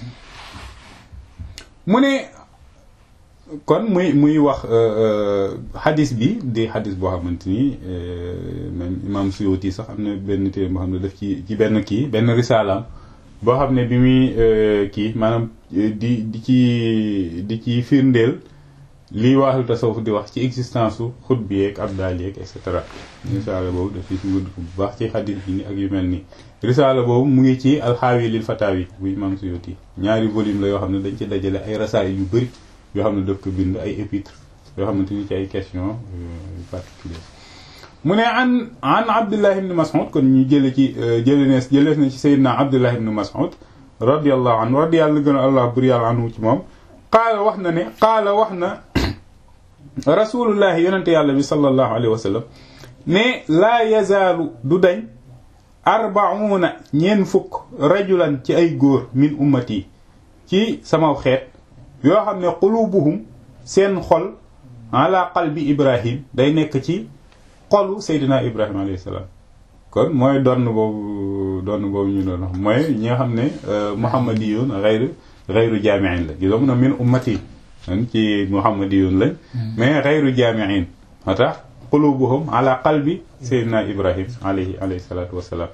mu ne kon muy muy wax xadis bi di xadis boo xamante ni même imam Suyuti sax am na benn téere boo xam ne daf ci ci benn kii benn risalaam boo xam ne bi muy kii maanaam di di ci di ci firndeel lii waaxlu tasawuf di wax ci existence su xut bi yeeg abdal yeeg et cetera risaala boobu daf ci gudd bu baax ci xadis bi ni ak yu mel nii risaala boobu mu ngi ci alxaawi lil fataawi bu imam Suyuti ñaari volume la yoo xam ne dañ ci dajale ay rasaay yu bëri yoo xam ne daf ko bind ay épître yoo xamante ni ci ay question particulier mu ne an an abdullah ibn mas'ud kon ñu jële ci jële nees jëlees na ci sayyidina abdullah ibn mas'ud radiyallahu anhu radiyallahu gën a allah bur yàlla anhu ci moom qaala wax na ne qaala wax na rasulullahi yonente yàlla bi sallallahu alayhi wa sallam ne laa yazaalu du dañ arbauna ñeen fukk rajulan ci ay góor min ummati ci sama xeet yoo xam ne qulubuhum seen xol ala qalbi ibrahim day nekk ci xolu seydina ibrahima alayhi salaam kon mooy donn boobu donn boobu ñu doon wax mooy ñi nga xam ne muhammadiyun xayru xayru jaamiin la gisoo mun a min ummati ci muhammadiyun lañ mais xayru jaamiin moo tax qulubuhum ala qalbi seydina ibrahim alayhi alayhi salaatu wassalaam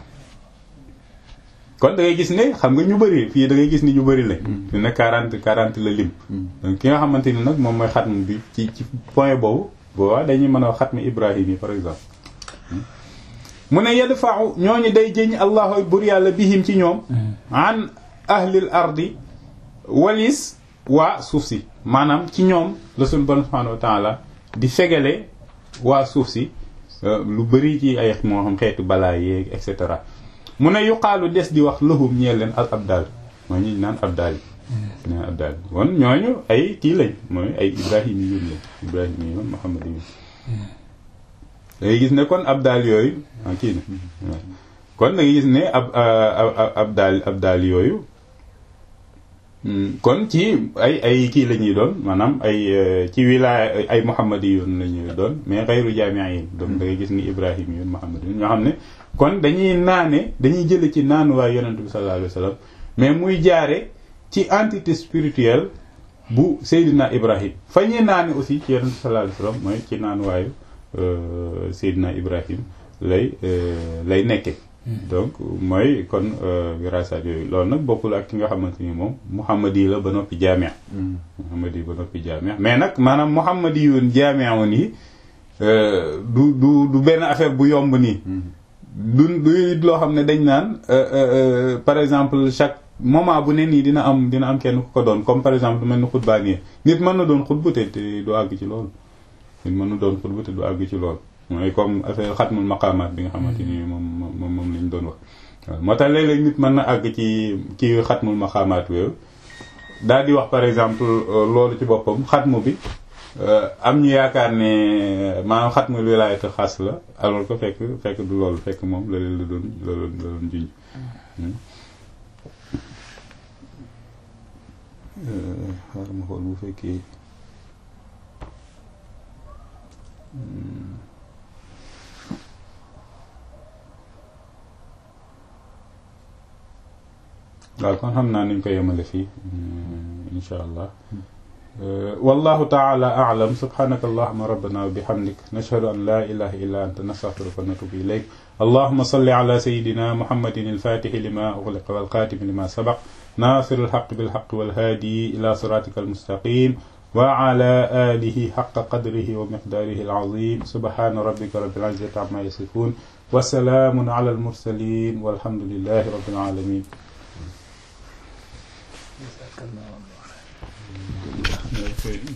kon da ngay gis ne xam nga ñu bëri fii da ngay gis ni ñu bëri lañ dina quarante quarante la lim donc ki nga xamante ni nag moom mooy xatm bi ci ci point boobu boobaa dañuy mën a wax xatmi ibrahim yi par exemple mu ne yadfa'u ñooñu day jëñ allahu bur yàlla bihim ci ñoom an ahlil ardi walis waa suuf si maanaam ci ñoom la suñu bon subhanahu wa ta'ala di fegale waa suuf si lu bëri ci ay moo xam xeetu balaa yeeg et cetera mu ne yuqaalu des di wax lahum ñeel leen al abdal mooy ñu naan abdal yi naan abdal yi kon ñooñu ay kii lañ mooy ay ibrahim yi yón lañ ibrahim yi yoon muhammad yi da ngay gis ne kon abdal yooyu ah kii na kon da ngay gis ne ab abdal abdal yooyu kon ci ay ay kii la ñuy doon maanaam ay ci wilaaya ay muhammad yi yoon la ñuy doon mais xayru jaamiin donc da ngay gis ni ibrahim yoon muhammad yi ñoo xam ne kon dañuy naane dañuy jële ci naan waaye yonent bi sallallahu alayhi wa sallam mais muy jaare ci entité spirituelle bu Seydina Ibrahim fa ñuy naani aussi ci yonent sallallahu alayhi wasallam mooy ci naan waayu Seydina Ibrahim lay lay nekke donc mooy kon wirasat yooyu loolu nag bokkul ak ki nga xamante ni moom muhammadi la ba noppi jaamia muhammadi ba noppi jaamia mais nag maanaam muhammadi yoon jaamia woon yi du du du benn affaire bu yomb nii du du loo xam ne dañ naan par exemple chaque moment bu ne nii dina am dina am kenn ku ko doon comme par exemple du mel ni xutbaa nii nit mën na doon xutbu te te du àgg ci loolu nit mën na doon xutbu te du àgg ci loolu mooy comme affaire xatmul maqaamaat bi nga xamante ni moom moom moom lañ doon wax waaw moo tax léeg-léeg nit mën na àgg ci ci xatmul maqaamaat yooyu daal di wax par exemple loolu ci boppam xatmu bi am ñu yaakaar ne maanaam xatmul wilaayatu xas la alors que fekk fekk du loolu fekk moom la leen la doon la doon la doon junj xaaral ma xool bu fekkee waaw kon xam naa niñ ko yemale fii insha allah wallahu taala a'lam subhanaka allahumma rabbana wa bihamdik nashhadu an la ilaha illa anta nastaghfiruka wa natubu ilayk allahumma salli ala sayyidina muhammadin al-fatih lima ughliqa wal khatim lima sabaq nasir al-haqq bil haqq wal hadi ila siratika al-mustaqim wa ala alihi haqqa qadrihi wa miqdarihi al-azim subhana rabbika rabbil izzati amma yasifun wa salamun ala al-mursalin walhamdulillahi rabbil alamin Jazakallahu khairan.